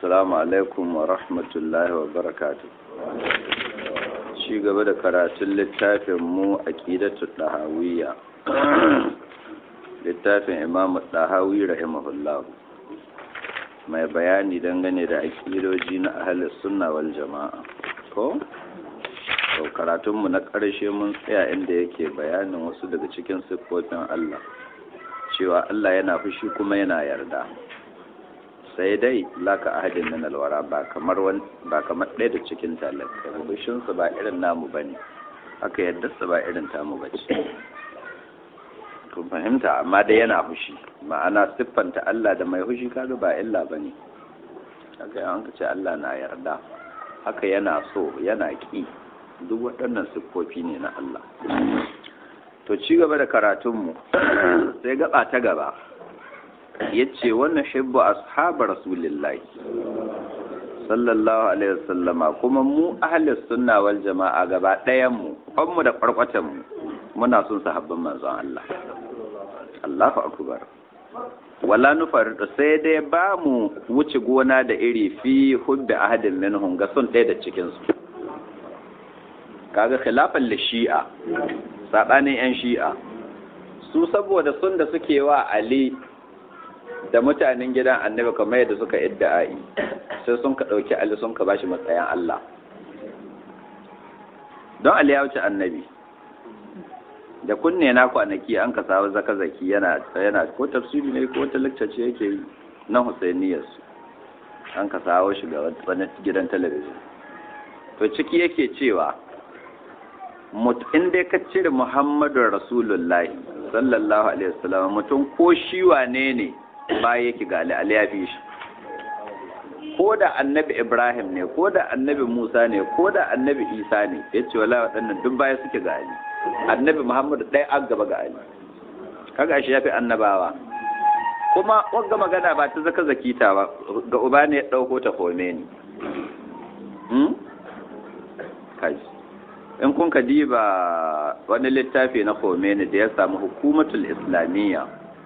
Assalamu alaikum wa rahmatullahi wa barakatu. Ci gaba da karatun littafin mu aqidatu dahawiyya. Littafin Imam Dahawi rahimahullah. Mai bayani dangane da aqidoji na ahlus sunna wal jama'a. Ko? To karatun mu na ƙarshe mun tsaya inda yake bayanin wasu daga cikin siffofin Allah. Cewa Allah yana fushi kuma yana yarda. sai dai laka ahadin min alwara ba kamar ba kamar ɗaya da cikin talaka rubushin su ba irin namu bane haka yadda su ba irin tamu bace kun fahimta amma dai yana fushi ma'ana siffanta Allah da mai fushi kaga ba illa bane haka an ce Allah na yarda haka yana so yana ki duk waɗannan siffofi ne na Allah to ci gaba da karatunmu sai gaba ta gaba yace wannan hibbu ashabar rasulillahi sallallahu alaihi wasallama kuma mu ahlus sunna wal jama'a gaba ɗayan mu mu da kwarkwatan mu muna son sahabban manzon Allah Allahu akbar wala nufar sai dai ba mu wuce gona da iri fi hubbi ahadin minhum ga son ɗaya da cikin su kaga khilafan li shi'a sabanin yan shi'a su saboda sun da suke wa Ali da mutanen gidan annabi kamar yadda suka idda'ai sai sun ka ɗauki Ali sun ka bashi matsayin Allah don Ali ya wuce annabi da kunne na kwanaki an ka samu zaka zaki yana yana ko tafsiri ne ko wata lecture yake yi na Husainiyar su an ka sawo shi ga wani gidan talabijin to ciki yake cewa in dai ka cire Muhammadu Rasulullahi sallallahu alaihi wasallam mutum ko shi wane ne ba yake ga Ali ya fi shi ko da annabi Ibrahim ne ko da annabi Musa ne ko da annabi Isa ne ya ce wala waɗannan duk baya suke ga Ali annabi Muhammadu ɗaya an gaba ga Ali kaga shi ya fi annabawa kuma wagga magana ba ta zaka zakita ba ga uba ne ya ɗauko ta kome ni in kun ka diba wani littafi na Khomeini da ya samu hukumatul islamiyya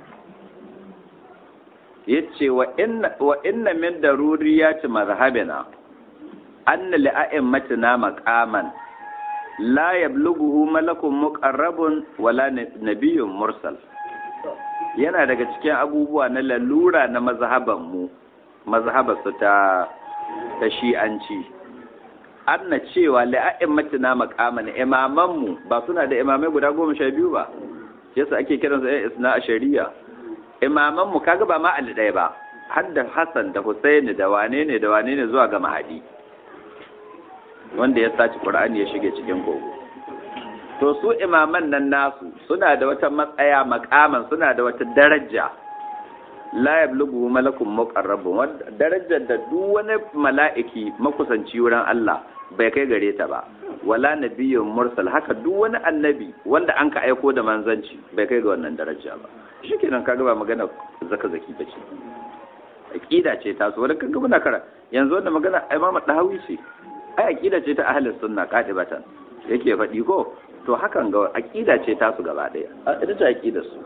yace wa inna wa inna min daruriyati mazhabina anna li a'immatina maqaman la yablughuhu malakun muqarrabun wala nabiyyun mursal yana daga cikin abubuwa na lalura na mazhaban mu mazhabarsu ta ta shi'anci anna cewa li a'immatina maqaman imaman mu ba suna da imamai guda goma sha biyu ba yasa ake kiransu ɗan isna a shari'a imaman mu kaga ba ma Ali ɗaya ba har da Hassan da Husaini da wane ne da wane ne zuwa ga Mahadi wanda ya saci Qur'ani ya shige cikin kogo to su imaman nan nasu suna da wata matsaya makaman suna da wata daraja la yablughu malakun muqarrabun darajar da duk wani mala'iki makusanci wurin Allah bai kai gare ta ba wala nabiyyun mursal haka duk wani annabi wanda an ka aiko da manzanci bai kai ga wannan daraja ba shikenan kaga ba magana zaka zaki bace aqida ce ta so wanda kaga muna kara yanzu wannan magana Imam Dahawi ce ai aqida ce ta ahlus sunna qadibatan yake faɗi ko to hakan ga aqida ce ta su gaba daya ita ce aqidar su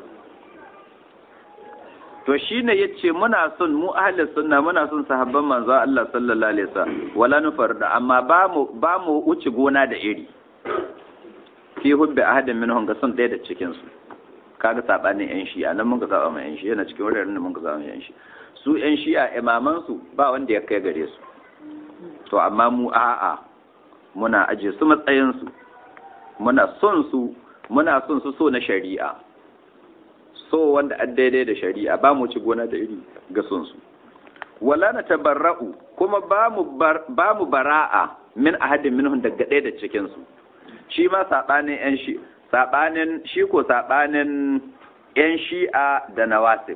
to shine yace muna son mu ahlus sunna muna son sahabban manzo Allah sallallahu alaihi wasallam wala nufarda amma ba mu ba mu wuce gona da iri fi hubbi ahadin minhum ga son ɗaya da cikin su kaga sabanin yan shi'a nan mun ga saba mai yan shi'a yana cikin wuraren da mun ga saba yan shi'a su yan shi'a imaman su ba wanda ya kai gare su to amma mu a'a muna aje su matsayin su muna son su muna son su so na shari'a so wanda an daidai da shari'a ba mu ci gona da iri ga son su wala na tabarra'u kuma ba mu ba mu bara'a min ahadin minhum daga ɗaya da cikin su shi ma sabanin yan shi sabanin shi ko sabanin yan shi'a da nawasib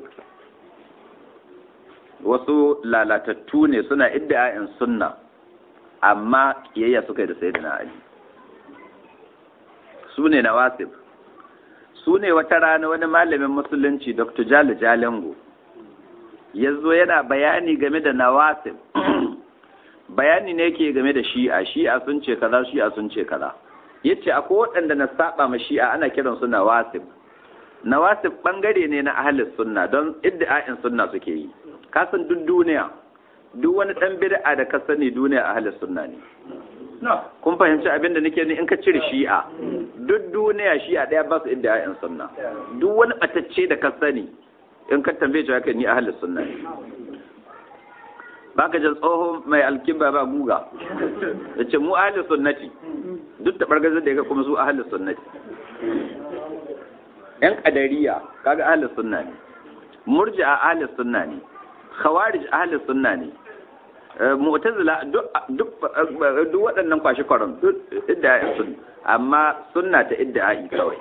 wasu lalatattu ne suna idda'in sunna amma kiyayya suka yi da sayyidina ali su ne nawasib su ne wata rana wani malamin musulunci dr jali jalingo ya zo yana bayani game da nawasib bayani ne ke game da shi'a shi'a sun ce kaza shi'a sun ce kaza yace akwai waɗanda na saba ma shi'a ana kiran su nawasib nawasib bangare ne na ahlus sunna don iddi'a'in sunna suke yi kasan duk duniya duk wani dan bid'a da ka sani duniya ahlus sunna ne kun fahimci abin da nake ni in ka cire shi'a duk duniya shi'a daya ba su inda ayan sunna duk wani batacce da ka sani in ka tambaye shi haka ni ahlus sunna ne baka jin tsoho mai alkiba ba guga yace mu ahlus sunnati duk da bargazar da ya kuma su ahlus sunnati yan kadariya kaga ahlus sunna ne murji'a ahlus sunna ne khawarij ahlus sunna ne mu'tazila duk duk duk waɗannan kwashi kwaron duk idda sun amma sunna ta idda'i kawai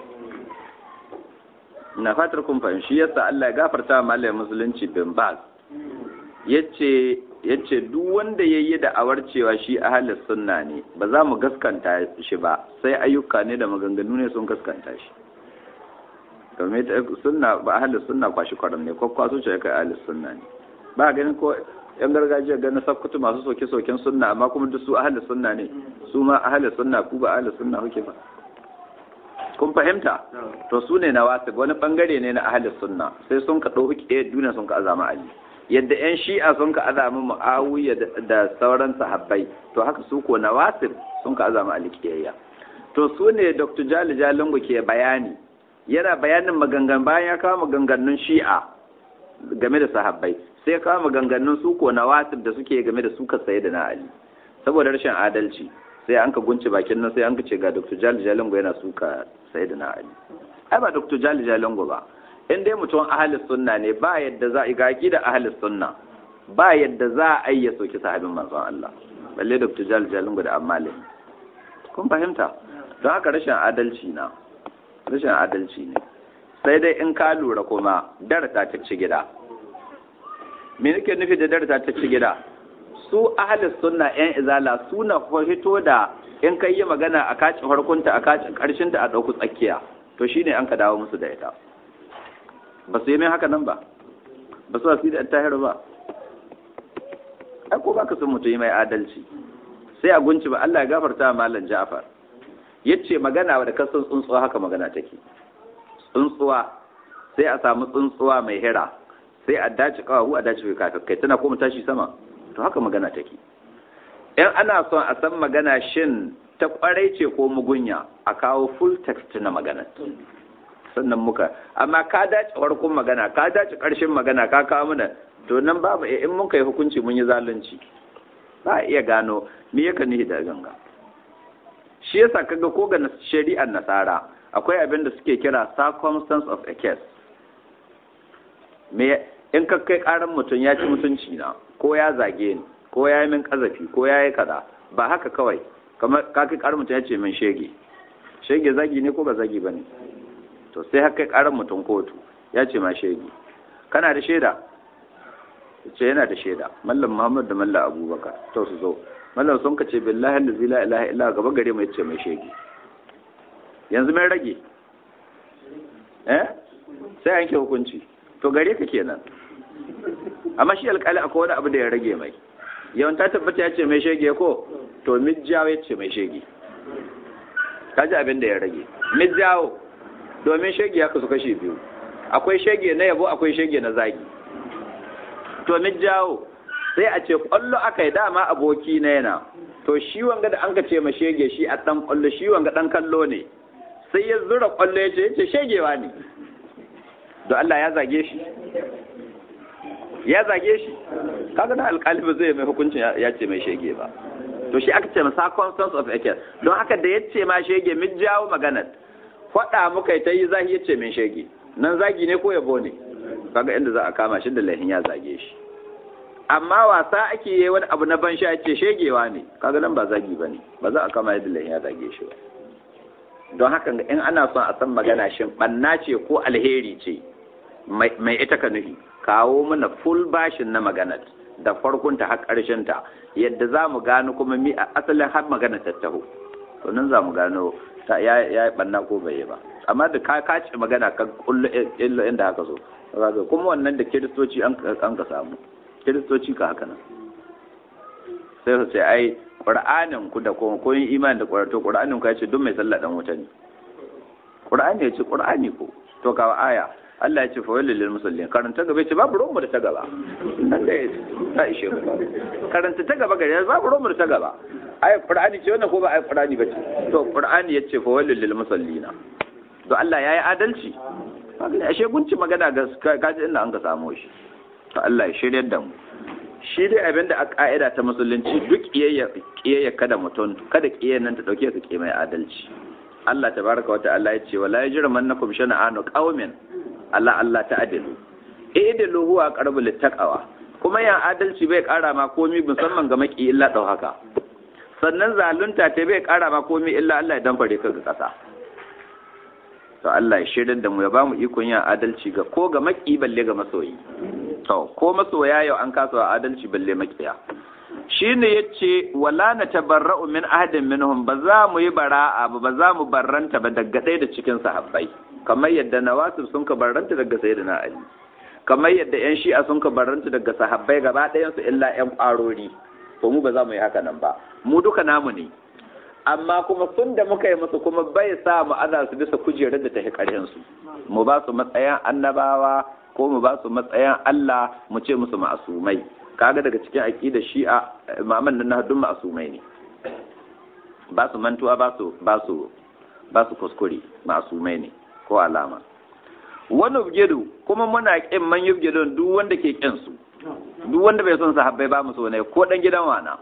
na fatar kun fahimci shi yasa Allah ya gafarta wa malamin musulunci bin Baz yace yace duk wanda yayi da awar cewa shi ahlus sunna ne ba za mu gaskanta shi ba sai ayyuka ne da maganganu ne sun gaskanta shi domin sunna ba ahlus sunna kwashi kwaron ne ko kwaso ce kai ahlus sunna ne ba ganin ko yan gargajiya ganin sakkutu masu soke-soken sunna amma kuma duk su ahli sunna ne su ma ahli sunna ku ba ahli sunna kuke ba kun fahimta to su ne na wasu wani bangare ne na ahli sunna sai sun ka ɗau ke duniya sun ka azama ali yadda yan shi'a sun ka azama mu'awiya da sauran sahabbai to haka su ko na wasu sun ka azama ali kiyayya to su ne dr jali jalingo ke bayani yana bayanin magangan bayan ya kawo maganganun shi'a game da sahabbai sai kawo maganganun su ko na wasif da suke game da suka saye da na ali saboda rashin adalci sai an ka gunce bakin nan sai an ka ce ga dr jali jalingo yana suka saye da na ali ai ba dr jali jalingo ba in dai mutum ahli sunna ne ba yadda za a ga da ahli sunna ba yadda za a yi ya soki sahabin manzon Allah balle dr jali jalingo da amalin kun fahimta don haka rashin adalci na rashin adalci ne sai dai in ka lura kuma darata ta ci gida me nake nufi da darata ta ci gida su ahalis sunna yan izala suna fito da in kai yi magana a kacin harkunta a kacin karshinta a ɗauku tsakiya to shine an ka dawo musu da ita ba su yi mai haka nan ba ba su wasu da tahiru ba ai ko baka sun mutum yi mai adalci sai a gunci ba Allah ya gafarta malam Ja'far yace magana da kasan tsuntsuwa haka magana take tsuntsuwa sai a samu tsuntsuwa mai hira sai a dace kawahu a dace kai tana kuma tashi sama to haka magana take in ana son a san magana shin ta kwarai ce ko mugunya a kawo full text na magana sannan muka amma ka dace farkon magana ka dace karshen magana ka kawo mana to nan babu in mun kai hukunci mun yi zalunci ba a iya gano me yaka nihi da ganga shi yasa kaga ko ga shari'ar nasara akwai abin da suke kira circumstance of a case me in ka kai karan mutum ya ci mutunci na ko ya zage ni ko ya yi min kazafi ko ya yi kaza ba haka kawai kamar ka kai karan mutum ya ce min shege shege zagi ne ko ba zagi ba ne to sai haka kai karan mutum kotu ya ce ma shege kana da shaida ce yana da shaida mallam muhammad da mallam abubakar to su zo mallam sun ka ce billahi la ilaha illa gaba gare mai ce mai shege yanzu mai rage eh sai yanke hukunci to gare ka kenan amma shi alƙali akwai wani abu da ya rage mai yawan ta tabbata ya ce mai shege ko to mijjawo ya ce mai shege ka ji abin da ya rage mijjawo domin shege ya kasu kashe biyu akwai shege na yabo akwai shege na zagi to mijjawo sai a ce kwallo aka yi dama aboki na yana to shi wanga da an ka ce ma shege shi a dan kwallo shi wanga dan kallo ne sai ya zura kwallo ya ce ya ce shegewa ne don Allah ya zage shi ya zage shi kaga da alƙali ba zai mai hukuncin ya ce mai shege ba to shi aka ce ma circumstance of a case don haka da ya ce ma shege min jawo maganar faɗa muka ta yi zahi ya ce min shege nan zagi ne ko yabo ne kaga inda za a kama shi da laifin ya zage shi amma wasa ake yi wani abu na ban sha ce shegewa ne kaga nan ba zagi ba ne ba za a kama yadda laifin ya zage shi ba don haka in ana son a san magana shin ɓanna ce ko alheri ce mai ita ka nufi kawo mana full bashin na maganar da farkonta har ta yadda za mu gano kuma mi a asalin har magana ta taho to nan za mu gano ta ya yi ɓanna ko bai yi ba amma da ka kace magana ka kullu illa inda haka so kuma wannan da kiristoci an ka samu kiristoci ka haka nan sai su ce ai qur'anin ku da kuma kun imani da qur'ani to qur'anin ku ya ce duk mai sallah dan wuta ne qur'ani ya ce qur'ani ko to ka aya Allah ya ce fa walil musallin karanta gaba ce babu ruwan mu da ta gaba nan da ta ishe mu karanta ta gaba gari babu ruwan mu da ta gaba ayat qur'ani ce wannan ko ba ayat qur'ani bace to qur'ani yace fa walil musallina to Allah yayi adalci ashe gunci magana ga kaji inda an ka samu shi to Allah ya shiryar da mu shi dai abin da a ka'ida ta musulunci duk kiyayya kada mutum kada kiyayya nan ta dauke ka ke mai adalci Allah tabaraka wa ta'ala ya ce wala yajrimannakum shana'anu qaumin Allah Allah ta'dilu idilu huwa aqrabu littaqwa kuma yan adalci bai kara ma komi musamman ga maki illa dau haka sannan zalunta ta bai kara ma komi illa Allah ya danfare ka ga kasa to Allah ya shirin da mu ya bamu ikon yin adalci ga ko ga maki balle ga masoyi to ko masoya yau an kasa adalci balle makiya shine yace wala na tabarra'u min ahadin minhum ba za mu yi bara'a ba ba za mu barranta ba daga ɗaya da cikin sahabbai kamar yadda nawasib sun ka barranta daga sayyidina ali kamar yadda yan shi'a sun ka barranta daga sahabbai gaba ɗayan su illa yan ƙwarori to mu ba za mu yi haka nan ba mu duka namu ne amma kuma sun da muka yi musu kuma bai sa mu ana su bisa kujerar da ta fi ƙarhin su mu ba su matsayin annabawa ko mu ba su matsayin Allah mu ce musu ma'asumai kaga daga cikin aqida shi'a imaman nan haddun ma'asumai ne ba su mantuwa ba su ba su ba su kuskure ma'asumai ne ko alama wani ubgedu kuma muna kin man yubgedun duk wanda ke kin su duk wanda bai son sahabbai ba mu so ne ko dan gidan wana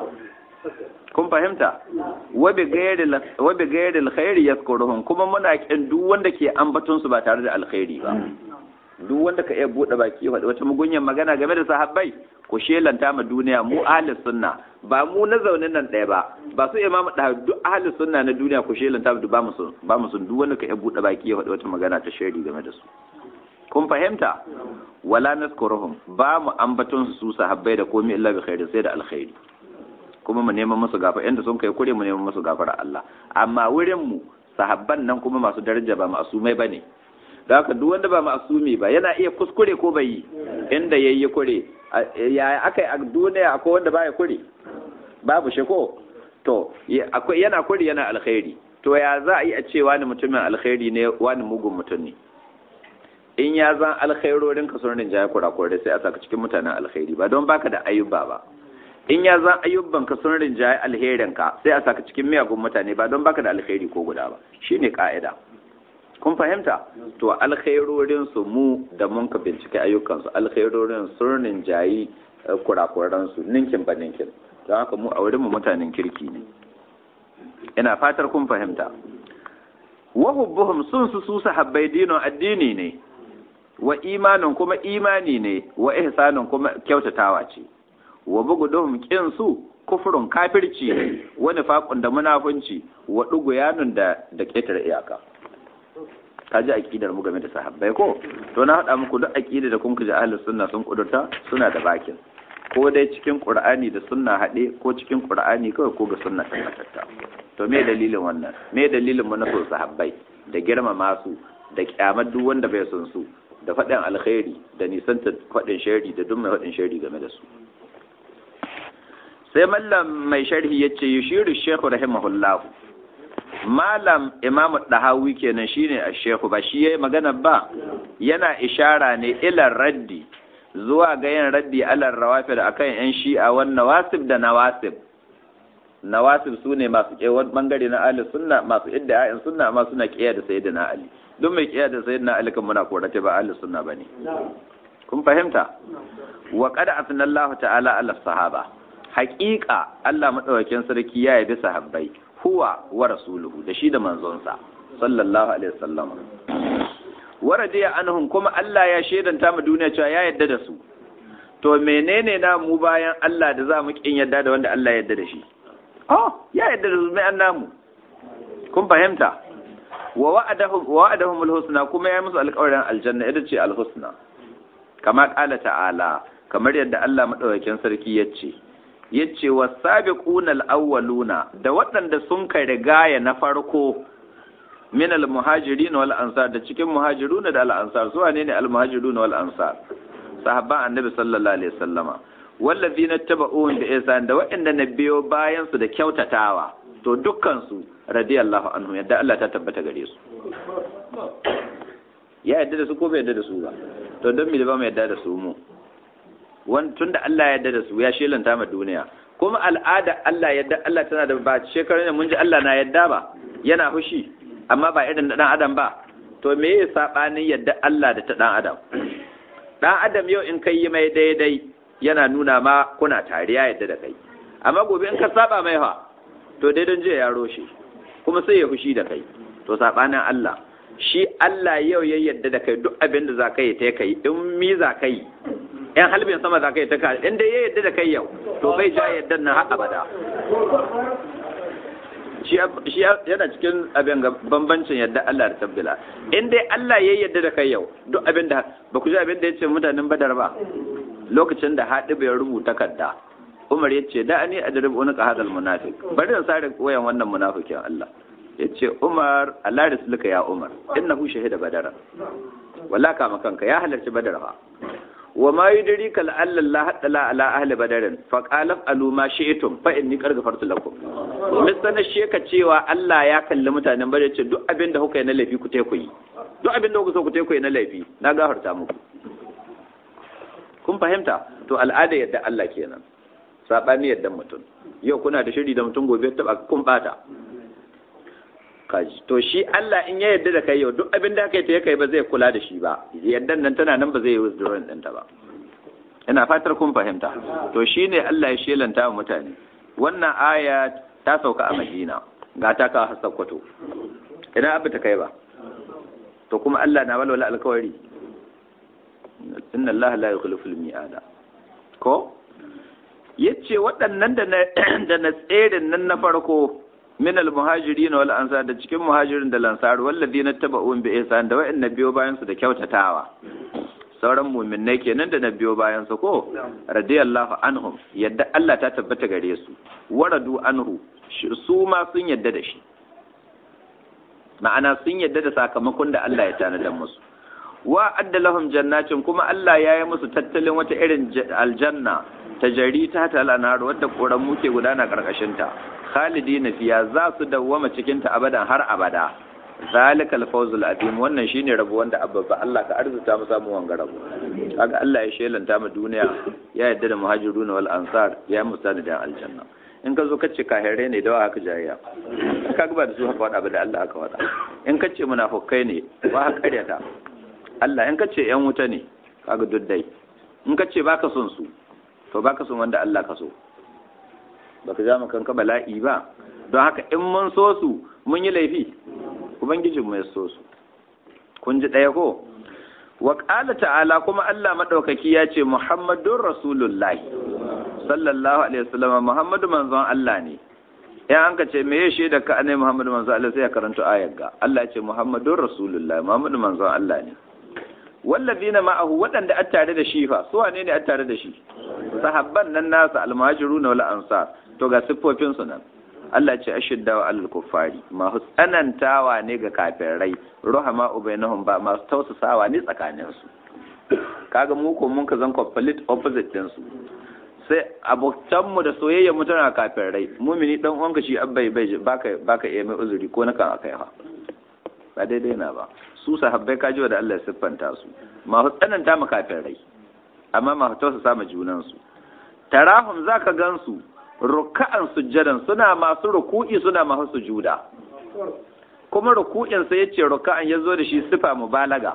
kun fahimta wabi gairil khairi yaskuruhum kuma muna kin duk wanda ke ambaton su ba tare da alkhairi ba duk wanda ka iya bude baki wata mugunyan magana game da sahabbai ku shelanta ma duniya mu ahli sunna ba mu na zaunin nan ɗaya ba ba su imam da duk ahli sunna na duniya ku shelanta ba mu sun ba mu sun duk wanda ka iya bude baki ya wata magana ta shari game da su kun fahimta wala naskuruhum ba mu ambaton su sahabbai da komai illa bi khairi sai da alkhairi kuma mu neman musu gafara inda sun kai kure mu neman musu gafara Allah amma wurin mu sahabban nan kuma masu daraja ba masumai bane da haka duk wanda ba masumi ba yana iya kuskure ko bai yi inda yayi kure ya akai a duniya akwai wanda baya kure babu shi ko to akwai yana kure yana alkhairi to ya za a yi a ce wani mutumin alkhairi ne wani mugun mutum ne in ya zan alkhairorin ka sun rinjaye kurakurai sai a saka cikin mutanen alkhairi ba don baka da ayyuba ba in ya zan ayyubban ka sun rinjaye alherin ka sai a saka cikin miyagun mutane ba don baka da alkhairi ko guda ba shine ka'ida kun fahimta to alkhairorin su mu da mun ka bincike ayyukan su alkhairorin sun rinjayi kurakuran su ninkin ba ninkin don haka mu a wurin mu mutanen kirki ne ina fatar kun fahimta wa hubbuhum sun su su sahabbai dinin addini ne wa imanin kuma imani ne wa ihsanin kuma kyautatawa ce wa buguduhum kin su kufurun kafirci ne wa nifaqun da munafunci wa duguyanun da da ketare iyaka kaji aqidar mu game da sahabbai ko to na hada muku duk aqida da kun ji ahlus sunna sun kudurta suna da bakin ko dai cikin qur'ani da sunna hade ko cikin qur'ani kawai ko ga sunna tabbatatta to me dalilin wannan me dalilin mu na so sahabbai da girmama su da kyamar duk wanda bai son su da faɗin alkhairi da nisanta faɗin shari da duk mai faɗin shari game da su sai mallam mai sharhi ya ce yushiru shekhu rahimahullahu malam imamu dahawi kenan shine a shekhu ba shi yayi magana ba yana ishara ne ilar raddi zuwa ga yin raddi alar rawafid akan yan shi'a wan nawasib da nawasib nawasib su ne masu kewan bangare na ahli sunna masu idda ayin sunna amma suna kiyaye da sayyidina ali duk mai kiyaye da sayyidina ali kan muna korata ba ahli sunna bane kun fahimta wa qad asna Allah ta'ala ala sahaba haqiqa Allah madaukakin sarki ya yabi sahabbai huwa wa rasuluhu da shi da manzonsa sallallahu alaihi wasallam wa radiya anhum kuma Allah ya shedanta mu duniya cewa ya yadda da su to menene na mu bayan Allah da za mu kin yadda da wanda Allah ya yadda da shi oh ya yadda da mai annamu kun fahimta wa wa'adahum wa wa'adahum alhusna kuma ya musu alƙawarin aljanna ita ce alhusna kama qala ta'ala kamar yadda Allah madaukakin sarki yace yace wasabiquna alawwaluna da waɗanda sun kai rigaya na farko min almuhajirin wal ansar da cikin muhajiruna da al ansar su wane ne almuhajiruna wal ansar sahabban annabi sallallahu alaihi wasallama wallazina taba'uhum bi ihsan da waɗanda na biyo bayan su da kyautatawa to dukkan su radiyallahu anhu yadda Allah ta tabbata gare su ya yadda da su ko bai yadda da su ba to don me da ba mu yadda da su mu wani tun da Allah ya yadda da su ya shelanta ma duniya kuma al'ada Allah yadda Allah tana da ba shekarun da mun ji Allah na yadda ba yana fushi amma ba irin da dan adam ba to me ya sabanin yadda Allah da ta dan adam dan adam yau in kai yi mai daidai yana nuna ma kuna tariya yadda da kai amma gobe in ka saba mai fa to daidan jiya ya roshe kuma sai ya fushi da kai to sabanin Allah shi Allah yau ya yadda da kai duk abin da za ka yi ta kai in mi za ka yi in halbin sama za ka yi ta kai in dai ya yadda da kai yau to bai ja yadda nan har abada shi yana cikin abin ga bambancin yadda Allah da tabbila in dai Allah ya yadda da kai yau duk abin da ba ku ji abin da ya ce mutanen badar ba lokacin da haɗi bai rubuta kadda Umar ya ce da ani adrib unuka hadal munafiq bari in sare wayan wannan munafikin Allah ya ce Umar Allah da ya Umar innahu shahida badara walla kama kanka ya halarci badar fa wa ma yudrika la'alla Allah hadala ala ahli badarin fa qala alu ma shi'tum fa inni qad ghafartu lakum misalan sheka cewa Allah ya kalli mutanen badar ce duk abin da kuka yi na laifi ku te ku yi duk abin da kuka so ku te ku yi na laifi na gafarta muku kun fahimta to al'ada yadda Allah kenan sabani yadda mutum yau kuna da shiri da mutum gobe ta kun bata kaji to shi Allah in ya yarda da kai yau duk abin da kai ta kai ba zai kula da shi ba yaddan nan tana nan ba zai yi withdrawing ɗinta ba ina fatar kun fahimta to shine Allah ya shelanta wa mutane wannan aya ta sauka a Madina ga ta ka Sokoto idan abu ta kai ba to kuma Allah na walwala alkawari inna Allah la yukhlifu al-mi'ada ko yace waɗannan da na da na tserin nan na farko min al-muhajirin wal ansar da cikin muhajirin da lansar walladina taba'un bi ihsan da wa'in biyo bayan su da kyautatawa sauran mu'minnai kenan da na biyo bayan su ko radiyallahu anhum yadda Allah ta tabbata gare su waradu anhu su ma sun yadda da shi ma'ana sun yadda da sakamakon da Allah ya tanadar musu wa adda lahum jannatin kuma Allah ya yi musu tattalin wata irin aljanna ta jari ta ta al'anar wadda koran muke gudana karkashin ta khalidina fiya za su dawwama cikin ta abadan har abada zalika al-fawzul azim wannan shine rabo wanda abba Allah ka arzuta mu samu wanga rabo kaga Allah ya shelanta mu duniya ya yadda da muhajiruna wal ansar ya musa da aljanna in ka zo ka ce kahirai ne da haka jayya ka ga ba da su haka wada ba da Allah haka wada in ka ce munafukai ne ba haka karyata Allah in ka ce yan wuta ne kaga duddai in ka ce baka son su to baka son wanda Allah ka so baka ja kanka bala'i ba don haka in mun so su mun yi laifi ubangijin mu ya so su kun ji ɗaya ko wa qala ta'ala kuma Allah madaukaki ya ce muhammadur rasulullahi sallallahu alaihi wasallam muhammadu manzon Allah ne ya an ka ce me ya shaida ka anai muhammadu manzon Allah sai ya karanta ayar ga Allah ya ce muhammadur rasulullahi muhammadu manzon Allah ne wallazina ma'ahu waɗanda a tare da shi fa su wane ne a tare da shi sahabban nan nasa almuhajiruna wal ansar to ga siffofin su nan Allah ce ashidda wa alal kuffari masu tsanantawa ne ga kafirai ruhama ubainahum ba masu tausasawa ne tsakanin su kaga mu ko mun ka zan complete opposite din su sai abokan mu da soyayya mu tana kafirai mumini dan uwanka shi abbai bai baka baka iya mai uzuri ko na kan akai ha ba daidai na ba su sahabbai kaji da Allah ya siffanta su masu tsananta ma kafirai amma masu tausasa ma junan su tarahum zaka gansu ruka'an sujjadan suna masu ruku'i suna masu sujuda kuma ruku'in sai yace ruka'an yazo da shi sifa mubalaga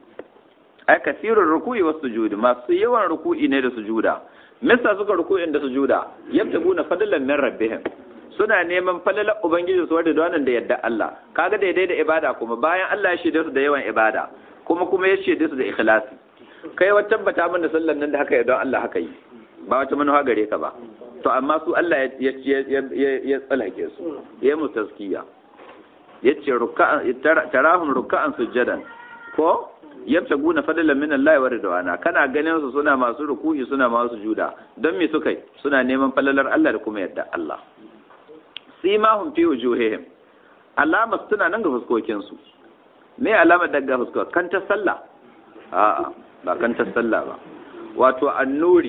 ai kasirun ruku'i was sujudi masu yawan ruku'i ne da sujuda misa suka ruku'in da sujuda yabtaguna fadlan min rabbihim suna neman falalar ubangiji su wadda wannan da yadda Allah kaga daidai da ibada kuma bayan Allah ya shaide su da yawan ibada kuma kuma ya shaide su da ikhlasi kai wa tabbata min da sallan nan da haka don Allah haka yi ba wata manuwa gare ka ba to amma su Allah ya ya tsalake su ya mu taskiya yace ruk'an tarahum ruk'an sujadan ko yabtaguna fadlan min Allah wa ridwana kana ganin su suna masu ruku'i suna masu juda don me suka yi suna neman falalar Allah da kuma yadda Allah simahum fi wujuhihim alamar suna nan ga fuskokin su me alamar daga fuskar kan ta sallah a'a ba kan ta sallah ba wato annuri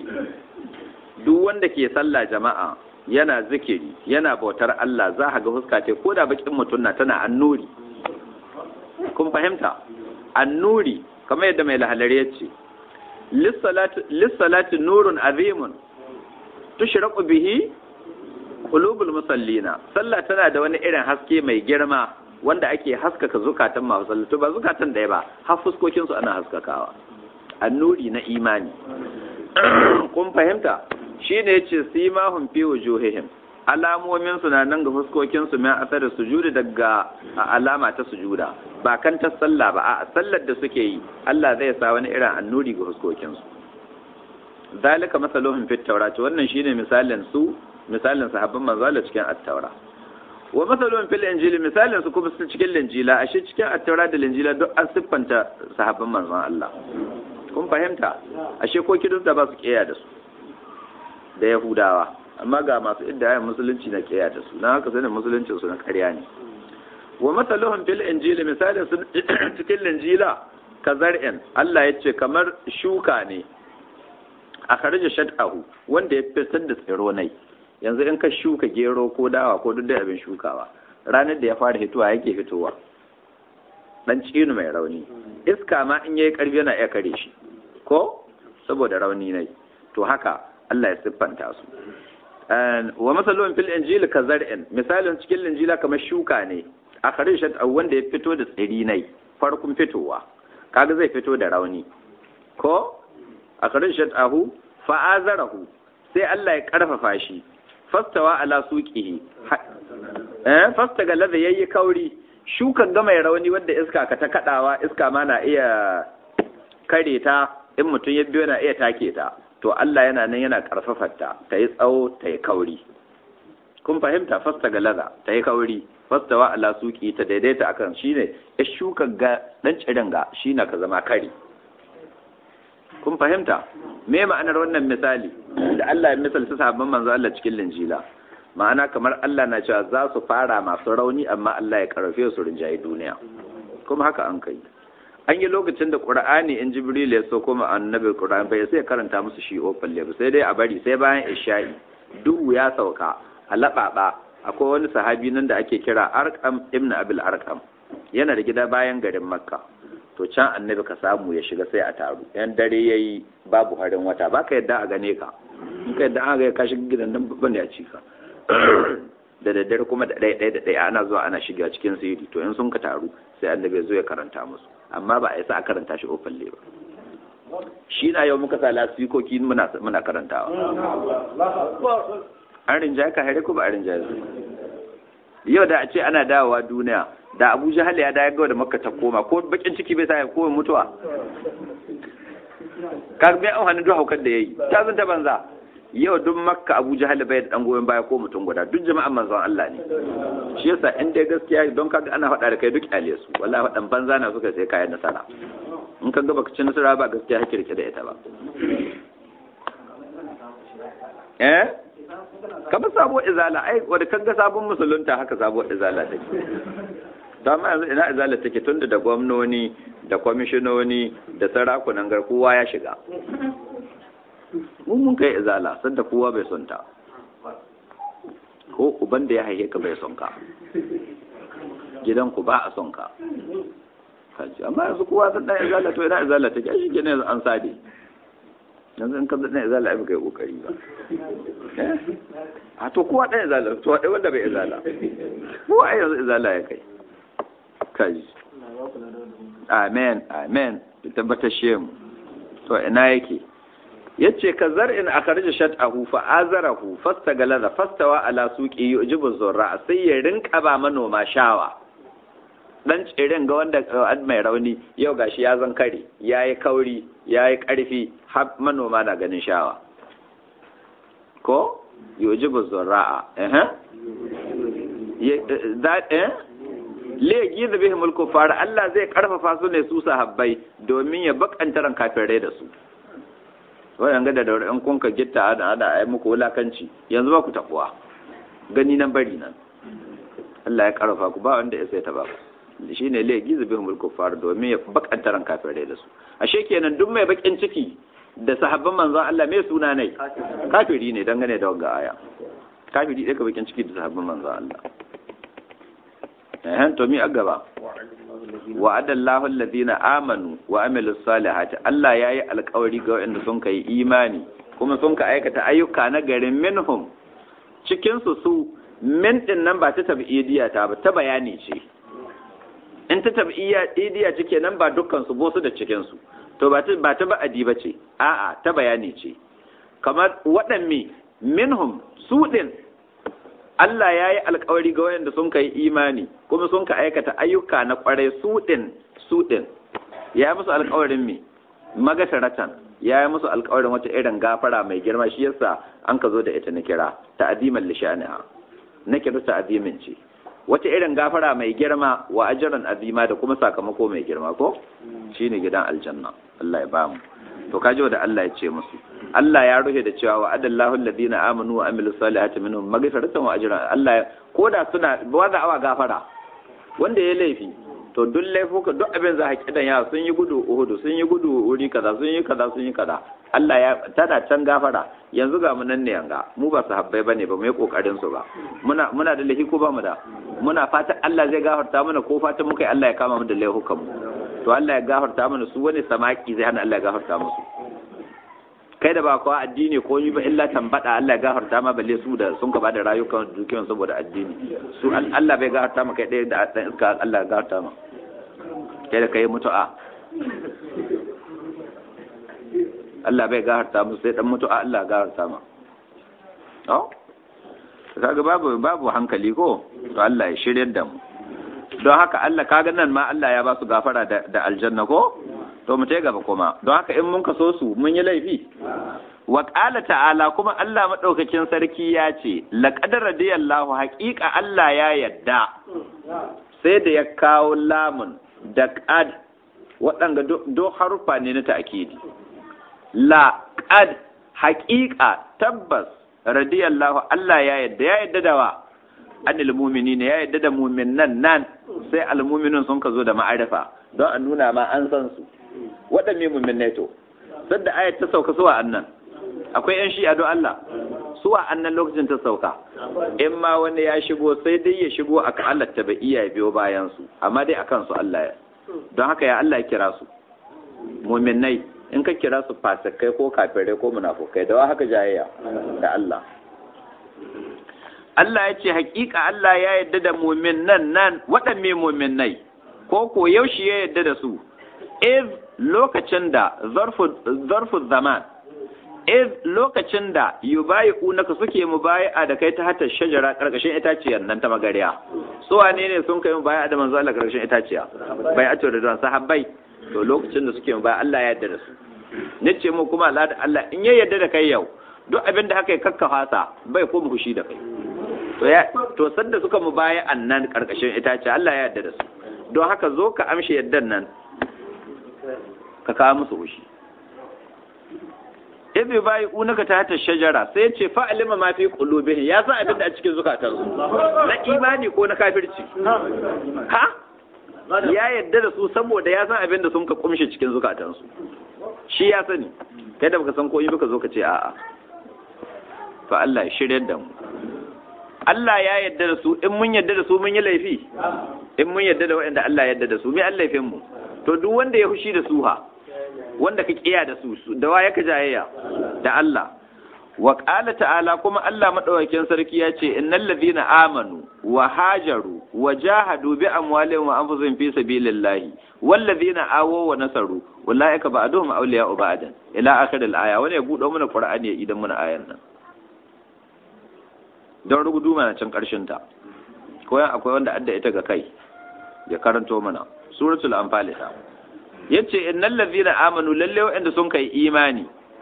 duk wanda ke sallah jama'a yana zikiri yana bautar Allah za ga fuska ce ko da bakin mutum na tana annuri kun fahimta annuri kamar yadda mai lahalar ya ce lissalati nurun azimun tushraqu bihi qulubul musallina sallah tana da wani irin haske mai girma wanda ake haskaka zukatan masu sallatu ba zukatan ɗaya ba har fuskokin su ana haskakawa annuri na imani kun fahimta shine yace simahum fi wujuhihim alamomin su na nan ga fuskokin su mai asar sujudi daga alama ta sujuda ba kan ta sallah ba a sallar da suke yi Allah zai sa wani irin annuri ga fuskokin su zalika masaluhum fit tawrat wannan shine misalin su misalin sahabban manzo Allah cikin at-taura wa masalun fil injili misalin su kuma cikin linjila ashe cikin at-taura da linjila duk an siffanta sahabban manzon Allah kun fahimta ashe ko kidus da ba su kiyaye da su da yahudawa amma ga masu iddayan musulunci na kiyaye da su na haka sanin musuluncin su na ƙarya ne wa masaluhum fil injili misalin su cikin linjila kazar'in Allah ya ce kamar shuka ne a kharija shad'ahu wanda ya fitar da tsiro nai yanzu in ka shuka gero ko dawa ko duk da abin shukawa ranar da ya fara hitowa yake fitowa dan cinu mai rauni iska ma in yayi karfi yana iya kare shi ko saboda rauni ne to haka Allah ya siffanta su wa masalun fil injil ka zar'in misalin cikin injila kamar shuka ne a kharishat wanda ya fito da tsiri nai farkon fitowa kaga zai fito da rauni ko a kharishat ahu fa'azarahu sai Allah ya karfafa shi fastawa ala suqihi eh fasta ga ladha yayi kauri shukan ga mai rauni wanda iska ka ta kadawa iska ma na iya kare ta in mutum ya biyo na iya take ta to Allah yana nan yana karfafar ta ta yi tsawo ta yi kauri kun fahimta fasta ga ladha ta yi kauri fastawa ala suqi ta daidaita akan shine ya shuka ga dan cirin ga shine ka zama kare kun fahimta me ma'anar wannan misali da Allah ya misalta sahabban manzo Allah cikin linjila ma'ana kamar Allah na cewa za su fara masu rauni amma Allah ya karfe su rinjaye duniya kuma haka an kai an yi lokacin da Qur'ani in Jibril ya so kuma annabi Qur'ani bai sai karanta musu shi ofalle ba sai dai a bari sai bayan isha'i duhu ya sauka a laɓaɓa akwai wani sahabi nan da ake kira Arqam ibn Abil Arqam yana da gida bayan garin Makka to can annabi ka samu ya shiga sai a taru yan dare yayi babu harin wata baka yadda a gane ka in ka yadda an ga ka shiga gidan nan babban ya ci ka da daddare kuma da ɗaya ɗaya da ɗaya ana zuwa ana shiga cikin sirri to in sun ka taru sai annabi zo ya karanta musu amma ba a yi sa a karanta shi ofalle ba shi na yau muka sa lasikoki muna muna karantawa an rinjaye ka hare ko ba a rinjaye su yau da a ce ana dawowa duniya da abu jahal ya dawo da makka ta koma ko bakin ciki bai sa ya koma mutuwa ka bai an hannun duk haukar da yayi ta zanta banza yau duk makka abu jahal bai da dan goyon baya ko mutum guda duk jama'an manzon Allah ne shi yasa in dai gaskiya don kaga ana faɗa da kai duk kyale su wallahi faɗan banza na suka sai kayan nasara in ka ga baka ci nasara ba gaskiya hake rike da ita ba eh kamar sabo izala ai wanda kaga sabon musulunta haka sabo izala take to amma yanzu ina izala take tunda da gwamnoni da kwamishinoni da sarakunan gar kowa ya shiga mun mun kai izala sanda kowa bai son ta ko uban da ya haife ka bai son ka gidan ku ba a son ka kaji amma yanzu kowa san dan izala to ina izala take shi kenan yanzu an sade yanzu in ka dan izala ai kai kokari ba a to kowa dan izala to dai wanda bai izala kowa ai yanzu izala ya kai kaji amen amen tabbatar shemu to ina yake yace ka zar'in akhrija shat'ahu fa azarahu fastagalaza fastawa ala suqi yujibu zurra sai ya rinka ba manoma shawa dan tsirin ga wanda mai rauni yau gashi ya zan kare yayi kauri yayi karfi har manoma na ganin shawa ko yujibu zurra eh eh legi da bihimul kufar Allah zai karfafa su ne su sahabbai domin ya bakanta ran kafirai da su wannan ga da daure in kun ka gitta ada ada ai muku wulakanci yanzu ba ku tabuwa gani nan bari nan Allah ya karfafa ku ba wanda ya sai ta ba shine legi da bihimul kufar domin ya bakanta ran kafirai da su ashe kenan duk mai bakin ciki da sahabban manzon Allah mai suna ne kafiri ne dangane da wanga aya kafiri ɗaya ka bakin ciki da sahabban manzon Allah eh to mi agaba wa'ada Allahu alladhina amanu wa amilus salihati Allah yayi alƙawari ga waɗanda sun kai imani kuma sun ka aikata ayyuka na garin minhum cikin su su min din nan ba ta tabi'idiya ta ba ta bayani ce in ta tabi'idiya cike nan ba dukkan su bosu da cikin su to ba ta ba ta ba'adi ba ce a'a ta bayani ce kamar waɗanne minhum su din Allah ya yi alkawari ga wayanda sun kai imani kuma sun ka aikata ayyuka na kwarai su din su din ya yi musu alkawarin me magasaratan ya yi musu alkawarin wata irin gafara mai girma shi yasa an ka zo da ita na kira ta'aziman lishaniha na kira ta'azimin ce wata irin gafara mai girma wa ajran azima da kuma sakamako mai girma ko shine gidan aljanna Allah ya bamu to kaji da Allah ya ce musu Allah ya rufe da cewa wa adallahu alladhina amanu wa amilus salihati minhum maghfiratan wa ajran Allah koda suna wanda awa gafara wanda ya laifi to duk laifuka duk abin za a kidan ya sun yi gudu uhudu sun yi gudu wuri kaza sun yi kaza sun yi kaza Allah ya tana can gafara yanzu ga mu nan ne yanga mu ba sahabbai bane ba mu yi kokarin su ba muna muna da laifi ko ba mu da muna fatan Allah zai gafarta mana ko fatan muka yi Allah ya kama mu da laifukan mu to Allah ya gafarta mana su wani samaki zai hana Allah ya gafarta musu kai da ba kowa addini ko yi ba illa tambada Allah ya gafarta ma balle su da sun gaba da rayukan dukiyan saboda addini su Allah bai gafarta ma kai ɗaya da dan iska Allah ya gafarta ma kai da kai mutu'a Allah bai gafarta musu sai dan mutu'a Allah ya gafarta ma oh kaga babu babu hankali ko to Allah ya shiryar da mu don haka Allah kaga nan ma Allah ya ba su gafara da aljanna ko to mu ta gaba kuma don haka in mun kaso su mun yi laifi wa qala ta'ala kuma Allah madaukakin sarki ya ce laqad radiyallahu haqiqa Allah ya yadda sai da ya kawo lamun da qad waɗanga do harufa ne na ta'kidi la qad haqiqa tabbas radiyallahu Allah ya yadda ya yadda da wa anil mu'minina ya yadda da mu'minan nan sai almu'minun sun ka zo da ma'arifa don a nuna ma an san su waɗanne mu'minai to sadda ayat ta sauka suwa annan akwai yan shi'a don Allah suwa annan lokacin ta sauka in ma wani ya shigo sai dai ya shigo aka Allah ta bai iya biyo bayan su amma dai akan su Allah ya don haka ya Allah ya kira su mu'minai in ka kira su fasikai ko kafirai ko munafukai da wa haka jayayya da Allah Allah ya ce hakika Allah ya yadda da mumin nan nan waɗanne mumin nai ko ko yaushe ya yadda da su iz lokacin da zarfu zaman iz lokacin da yubayi unaka suke mubayi'a da kai ta hatar shajara karkashin itaciyar nan ta magariya su wane ne sun kai mubayi'a da manzo Allah karkashin itaciya bai ato da don sahabbai to lokacin da suke mubayi'a Allah ya yarda da su nace mu kuma Allah da Allah in ya yarda da kai yau duk abin da aka yi kakkafa sa bai koma fushi da kai to ya to sanda suka mubaya annan karkashin itace Allah ya yarda da su don haka zo ka amshi yaddan nan ka kawo musu fushi ibi bayi unaka ta hata shajara sai ya ce fa'alima ma fi qulubihim ya san abin da a cikin zukatansu na imani ko na kafirci ha ya yadda da su saboda ya san abin da sun ka kumshe cikin zukatansu shi ya sani kai da baka san ko yi baka zo ka ce a'a fa Allah ya shirya da mu Allah ya yadda da su in mun yadda da su mun yi laifi in mun yadda da waɗanda Allah ya yadda da su me Allah laifin mu to duk wanda ya fushi da su ha wanda ka kiya da su da wa yaka jayayya da Allah wa qala ta'ala kuma Allah madaukakin sarki ya ce innal ladhina amanu wa hajaru wa jahadu bi amwalihim wa anfusihim fi sabilillahi wal ladhina awaw wa nasaru ulaika ba'duhum awliya'u ba'dan ila akhir al-aya wani ya budo mana qur'ani ya idan mana ayan nan don rugudu mana can karshen ta ko akwai wanda adda ita ga kai ya karanto mana suratul anfal ta yace innal ladhina amanu lalle wa'anda sun kai imani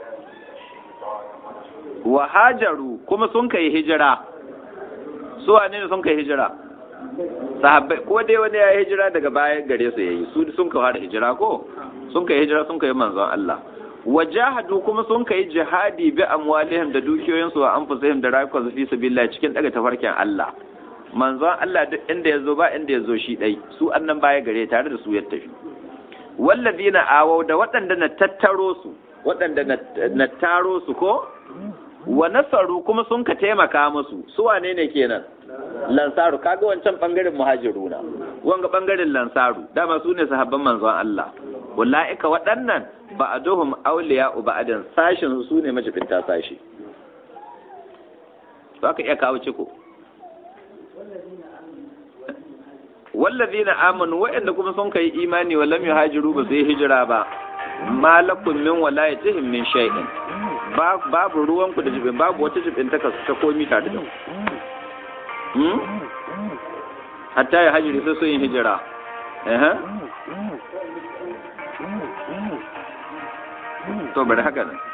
wa hajaru kuma sun kai hijira su wane ne sun kai hijira sahabbai ko dai wani ya hijira daga baya gare su yayi su sun kai da hijira ko sun kai hijira sun kai manzon Allah wajahadu kuma sun kai jihadi bi amwalihim da dukiyoyinsu wa anfusihim da rayukansu fi sabilillah cikin daga tafarkin Allah manzon Allah duk inda yazo ba inda yazo shi dai su annan baya gare tare da su ya tafi wallazina awau da waɗanda na tattaro su waɗanda na taro su ko wa nasaru kuma sun ka taimaka musu su wane ne kenan lansaru kaga wancan bangaren muhajiruna wanga bangaren lansaru dama su ne sahabban manzon Allah ulaika waɗannan ba'aduhum awliya'u ba'adan sashin su ne majibinta sashi to aka iya kawo ciko wallazina amanu wa'anda kuma sun kai imani wa lam yuhajiru ba su yi hijira ba malakum min walayatihim min shay'in babu ruwan ku da jibin babu wata jibin ta ta komi tare da hmm hatta ya hajiri sai sun yi hijira eh to bari haka ne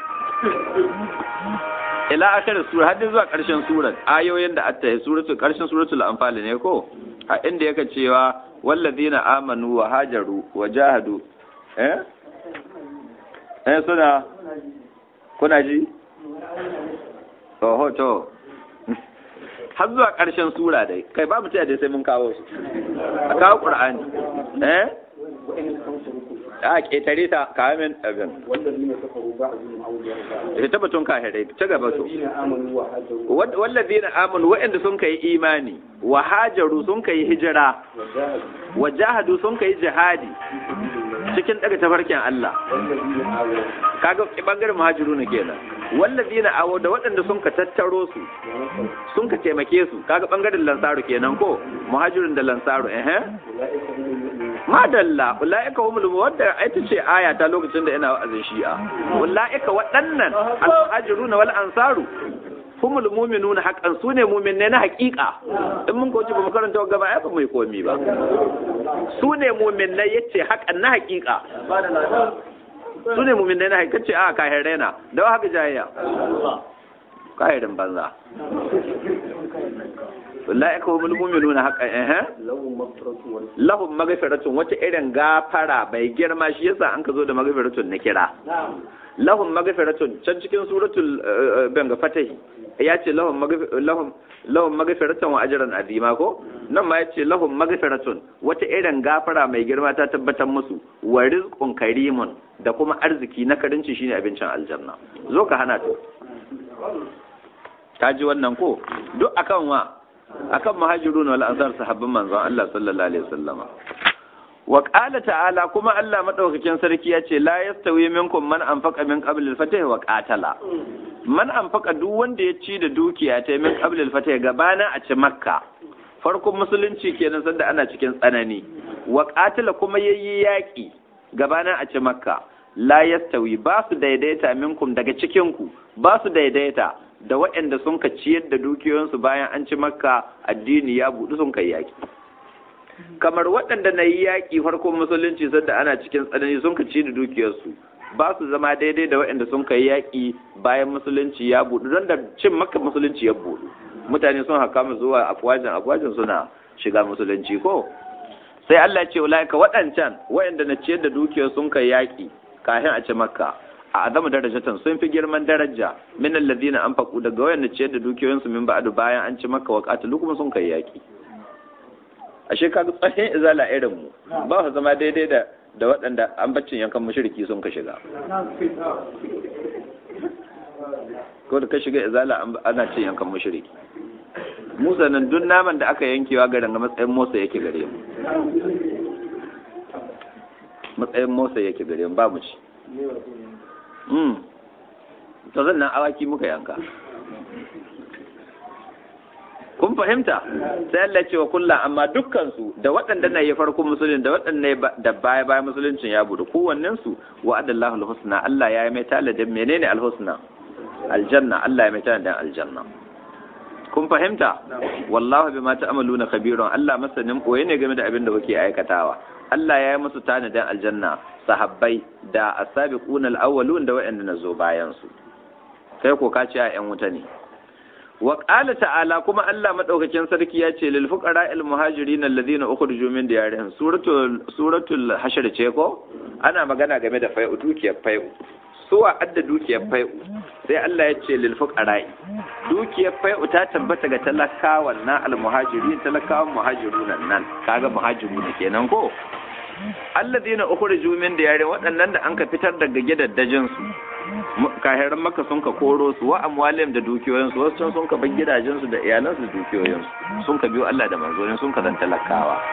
ila akar sura har zuwa karshen surar ayoyin da atta suratul karshen suratul anfal ne ko a inda yake cewa wallazina amanu wa hajaru wa jahadu eh eh suna kuna ji oho to har zuwa ƙarshen sura dai kai babu ta dai sai mun kawo su a kawo qur'ani eh a ƙetare ta kamin abin ita tabbatun kahirai ta gaba to wallazina amanu wa'anda sun kai imani wa hajaru sun kai hijira wa jahadu sun kai jihadi cikin daga tafarkin Allah kaga bangaren muhajiru ne kenan wallazina awo da waɗanda sun ka tattaro su sun ka taimake su kaga bangaren lansaru kenan ko muhajirun da lansaru eh madalla ulaika humul wadda ita ce aya ta lokacin da ina wa'azin shi'a ulaika waɗannan al-muhajiruna wal ansaru humul mu'minuna haqqan sune mu'minai na haƙiƙa in mun kauce ba mu karanta gaba ai ba mai komi ba sune mu'minai yace haqqan na haƙiƙa sune mu'minai na haƙiƙa ce a kahirai na da haka jayayya kahirin banza wallahi ka humul mu'minuna haqqan eh lahum maghfiratun wata irin gafara bai girma shi yasa an ka zo da maghfiratun na kira lahum maghfiratun can cikin suratul banga fatahi ya ce lahum lahum lahum maghfiratun wa ajran azima ko nan ma ya ce lahum maghfiratun wata irin gafara mai girma ta tabbatar musu wa rizqun karimun da kuma arziki na karinci shine abincin aljanna zo ka hana to ta ji wannan ko duk akan wa akan muhajirun wal ansar sahabban manzon Allah sallallahu alaihi wasallama wa qala ta'ala kuma Allah madaukakin sarki ya ce la yastawi minkum man anfaqa min qabl al-fatih wa qatala man anfaqa duk wanda ya ci da dukiya ta min qabl al-fatih gabana a ci makka farkon musulunci kenan sanda ana cikin tsanani wa qatala kuma yayi yaki gabana a ci makka la yastawi ba su daidaita minkum daga cikin ku ba su daidaita da waɗanda sun ka ciyar da dukiyoyinsu bayan an ci makka addini ya buɗu sun kai yaki kamar waɗanda na yi yaƙi farkon musulunci sanda ana cikin tsanani sun ka ci da dukiyarsu ba su zama daidai da waɗanda sun kai yaƙi bayan musulunci ya buɗu don da cin maka musulunci ya buɗu mutane sun haka mu zuwa afwajin afwajin suna shiga musulunci ko sai Allah ce ulaika waɗancan waɗanda na ciyar da dukiyar sun kai yaƙi kafin a ci makka a azama darajatan sun fi girman daraja min alladhina anfaqu daga waɗanda ciyar da dukiyoyinsu min ba'du bayan an ci makka wa qatalu kuma sun kai yaƙi ashe kaga tsahin izala irin mu ba su zama daidai da da waɗanda an baccin yankan mushriki sun ka shiga ko da ka shiga izala ana cin yankan mushriki musa nan duk naman da aka yankewa garin matsayin motsa yake gare mu matsayin motsa yake gare mu ba mu ci to zan nan awaki muka yanka kun fahimta sai Allah ce wa kullu amma dukkan su da waɗanda na yi farko musulun da waɗanda da baya baya musuluncin ya budu kowannen su wa adallahu alhusna Allah ya yi mai taladin menene alhusna aljanna Allah ya mai taladin aljanna kun fahimta wallahu bima ta'maluna khabirun Allah masanin koyi ne game da abin da kuke aikatawa Allah ya yi musu tanadin aljanna sahabbai da asabiquna alawwalun da waɗanda na zo bayan su kai ko ka ce a yan wuta ne wa qala ta'ala kuma Allah madaukakin sarki ya ce lil fuqara al muhajirin alladhina ukhriju min diyarihim suratul suratul hashr ce ko ana magana game da fai'u dukiyar fai'u suwa adda dukiyar fai'u sai Allah ya ce lil fuqara dukiyar fai'u ta tabbata ga talakawan na al muhajirin talakawan muhajirun nan kaga muhajirun kenan ko alladhina ukhriju min diyarihim waɗannan da an ka fitar daga gidaddajin su kahiran maka sun ka koro su wa amwalim da dukiyoyinsu wasu can sun ka bar gidajensu da iyalansu da dukiyoyinsu sun ka biyo Allah da manzonin sun ka zan talakawa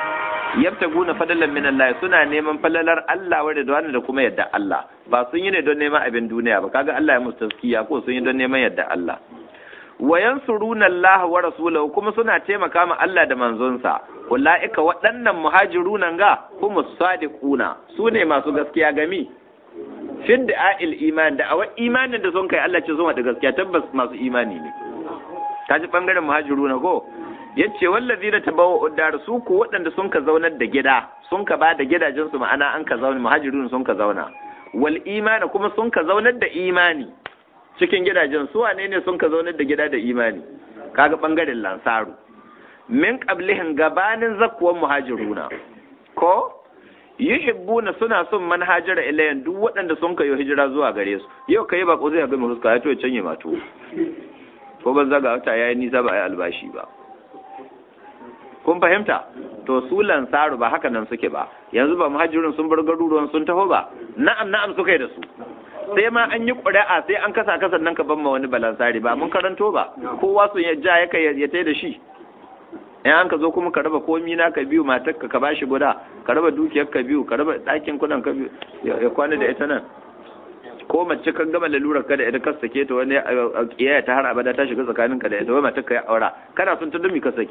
yabtaguna fadalan min Allah suna neman falalar Allah wa ridwan da kuma yadda Allah ba sun yi ne don neman abin duniya ba kaga Allah ya musu taskiya ko sun yi don neman yadda Allah wa yansuruna Allah wa rasulahu kuma suna taimaka ma Allah da manzonsa ulaika waɗannan muhajiruna ga kuma sadiquna su ne masu gaskiya gami fin da'il iman da awa imanin da sun kai Allah ce sun da gaskiya tabbas masu imani ne ta ji bangaren muhajiruna ko yace wallazi da tabawa uddar su ku waɗanda sun ka zaunar da gida sun ka ba da gidajen su ma'ana an ka zauna muhajirun sun ka zauna wal imani kuma sun ka zaunar da imani cikin gidajen su wane ne sun ka zaunar da gida da imani kaga bangaren lansaru min qablihin gabanin zakkuwan muhajiruna ko yuhibbuna suna son manhajara ilayan duk waɗanda sun kayo hijira zuwa gare su yau kai ba ko zai ga mu huska ya to canye mato ko ban zaga wata yayi nisa ba ai albashi ba kun fahimta to su lansaru ba haka nan suke ba yanzu ba muhajirin sun bar garuruwan sun taho ba na'am na'am suka yi da su sai ma an yi ƙuri'a sai an kasa kasan nan ka ban ma wani balansari ba mun karanto ba kowa sun ya ja ya kai ya tai da shi in an ka zo kuma ka raba komi na ka biyu matar ka ka bashi guda ka raba dukiyar ka biyu ka raba ɗakin kudan ka biyu ya kwana da ita nan ko mace kan gama lalurar ka da ita ka sake ta wani kiyaya ta har abada ta shiga tsakanin ka da ita wai matar ka ya aura kana son ta dumi ka saki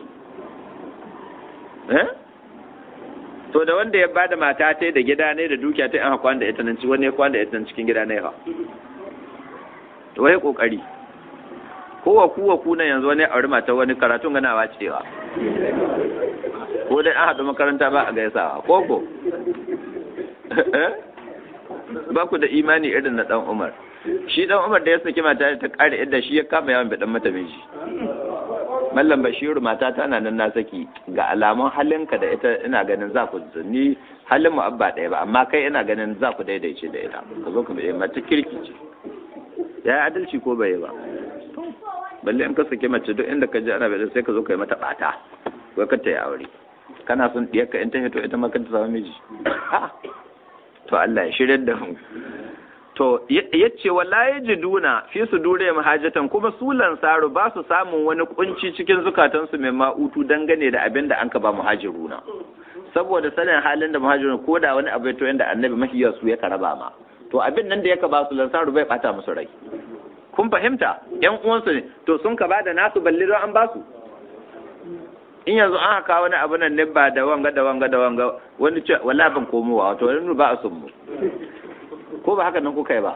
eh to da wanda ya bada mata ta da gida ne da dukiya ta an kwana da ita nan wani ya kwana da ita nan cikin gida ne ha to wai kokari kowa kuwa kuna yanzu wani aure mata wani karatun ganawa cewa ko dai an haɗu makaranta ba a gaisawa koko ba ku da imani irin na ɗan umar shi ɗan umar da ya saki mata ta ƙara yadda shi ya kama yawan biɗan mata miji mallam bashiru mata tana nan na saki ga alamun halinka da ita ina ganin za ku ni halin mu abba ɗaya ba amma kai ina ganin za ku daidaice da ita ka zo ku bai mata kirki ce ya adalci ko bai ba balle in ka sake mace duk inda ka ji ana bai sai ka zo ka yi mata bata ko ka ta yi aure kana son diyar ka in ta hito ita ma ka ta samu miji to Allah ya shirya da mu to yace wala yajiduna fi sudure mahajatan kuma su lansaru ba su samun wani kunci cikin zukatansu mai ma'utu dangane da abin da an ka ba muhajiruna saboda sanin halin da muhajiruna ko da wani abu to yanda annabi mahiyar su ya karaba ma to abin nan da ya ka ba su lansaru bai bata musu rai kun fahimta yan uwansu ne to sun ka ba da nasu balle don an ba su in yanzu an haka wani abu nan ne ba da wanga da wanga da wanga wani ce wala ban komowa wato wani ba a sun mu ko ba haka nan kuka yi ba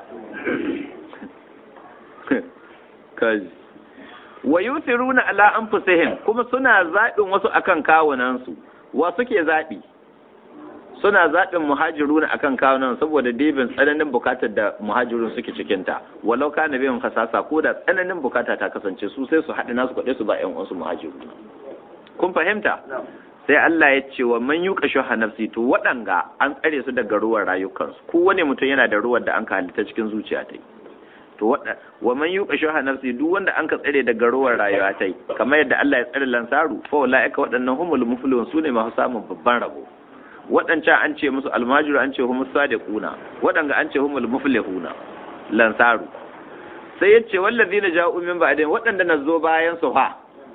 kaji wa yusiruna ala anfusihim kuma suna zaɓin wasu akan kawunansu wa suke zaɓi suna zaɓin muhajiruna akan kawunan saboda dibin tsananin bukatar da muhajirun suke cikinta walau kana biyan kasasa ko da tsananin bukata ta kasance su sai su haɗe nasu kwaɗe su ba ƴan uwansu muhajiruna kun fahimta sai Allah ya ce wa man yuqa shuha nafsi to waɗanga an tsare su daga ruwan rayukansu ko wani mutum yana da ruwan da an ka halitta cikin zuciya ta to wa man yuqa shuha nafsi duk wanda an ka tsare daga ruwan rayuwa ta kamar yadda Allah ya tsare lansaru fa ulaika waɗannan humul muflihun sune masu samun babban rabo waɗancan an ce musu almajiru an ce humus sadiquna waɗanga an ce humul muflihuna lansaru sai yace wallazina ja'u min ba'din waɗanda na zo bayan su fa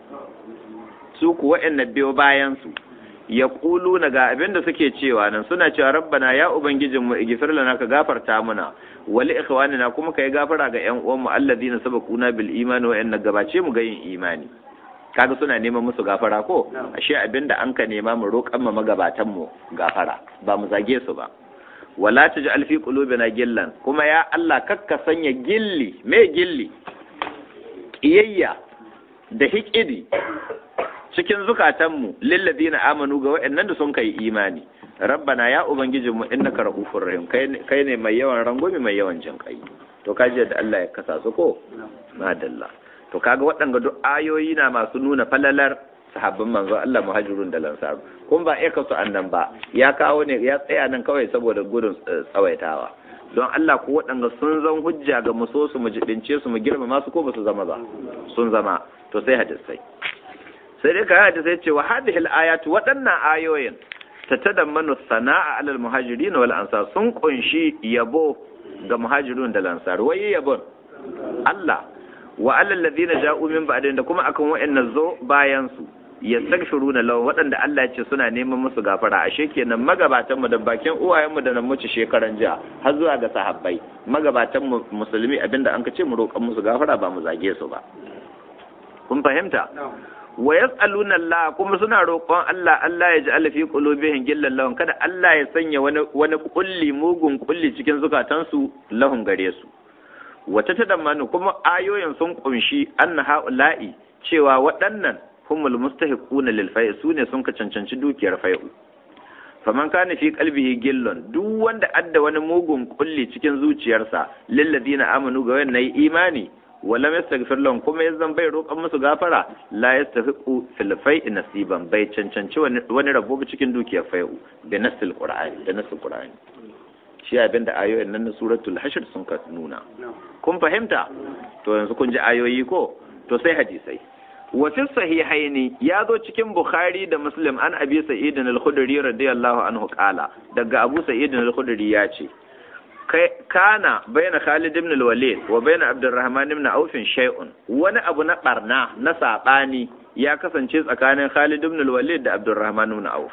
su ku waɗanda biyo bayan su ya ƙulu na ga abin da suke cewa nan suna cewa rabbana ya ubangijin mu igfir lana ka gafarta muna wali ikhwanina kuma kai gafara ga ƴan uwan mu alladina sabaquna bil imani wa gabace mu ga yin imani kaga suna neman musu gafara ko ashe abinda an ka nema mu roƙan mu magabatan mu gafara ba mu zage su ba wala taj'al fi qulubina gillan kuma ya Allah kakka sanya gilli me gilli kiyayya da hikidi cikin zukatanmu lilladina amanu ga waɗannan da sun kai imani rabbana ya ubangijinmu innaka rahufur rahim kai ne mai yawan rangwami mai yawan jin kai to kaji da Allah ya kasa su ko madalla to kaga waɗanga duk ayoyi na masu nuna falalar sahabban manzo Allah muhajirun da lansaru kun ba iya kasu annan ba ya kawo ne ya tsaya nan kawai saboda gudun tsawaitawa don Allah ko waɗanga sun zan hujja ga mu so su mu jibince su mu girmama su ko ba su zama ba sun zama to sai hadisai sai dai kai hadisai ce wa hadhihi al-ayatu waɗannan ayoyin tatadammanu sana'a alal muhajirin wal ansar sun kunshi yabo ga muhajirun da lansar wai yabon Allah wa alal ladina ja'u min ba'din da kuma akan wa'annan zo bayan su yastaghfiruna lahum waɗanda Allah ya ce suna neman musu gafara ashe kenan magabatan mu da bakin uwayen mu da nan muci shekaran jiya har zuwa ga sahabbai magabatan mu musulmi abinda an ka ce mu roƙan musu gafara ba mu zage su ba kun fahimta wa yas'aluna Allah kuma suna roƙon Allah Allah ya ja'ala fi qulubihim gillan lahum kada Allah ya sanya wani wani kulli mugun kulli cikin zukatansu lahum gare su wata tadammanu kuma ayoyin sun kunshi anna haula'i cewa waɗannan humul mustahiquna lil fai sune sun ka cancanci dukiyar fai'u faman kana fi qalbihi gillon duk wanda adda wani mugun kulli cikin zuciyarsa lil ladina amanu ga wannan imani wala yastaghfir lahum kuma yanzan bai roƙan musu gafara la yastahiqu fil fai'i nasiban bai cancanci wani rabo cikin dukiyar fai'u da nasil qur'ani da nasil qur'ani shi abin da ayoyin nan na suratul hashr sun ka nuna kun fahimta to yanzu kun ji ayoyi ko to sai hadisai wa fi sahihaini ya zo cikin bukhari da muslim an abi sa'id al-khudri radiyallahu anhu qala daga abu sa'id al-khudri ya ce kana bayna khalid ibn al-walid wa bayna abdurrahman ibn auf shay'un wani abu na barna na sabani ya kasance tsakanin khalid ibn al-walid da abdurrahman ibn auf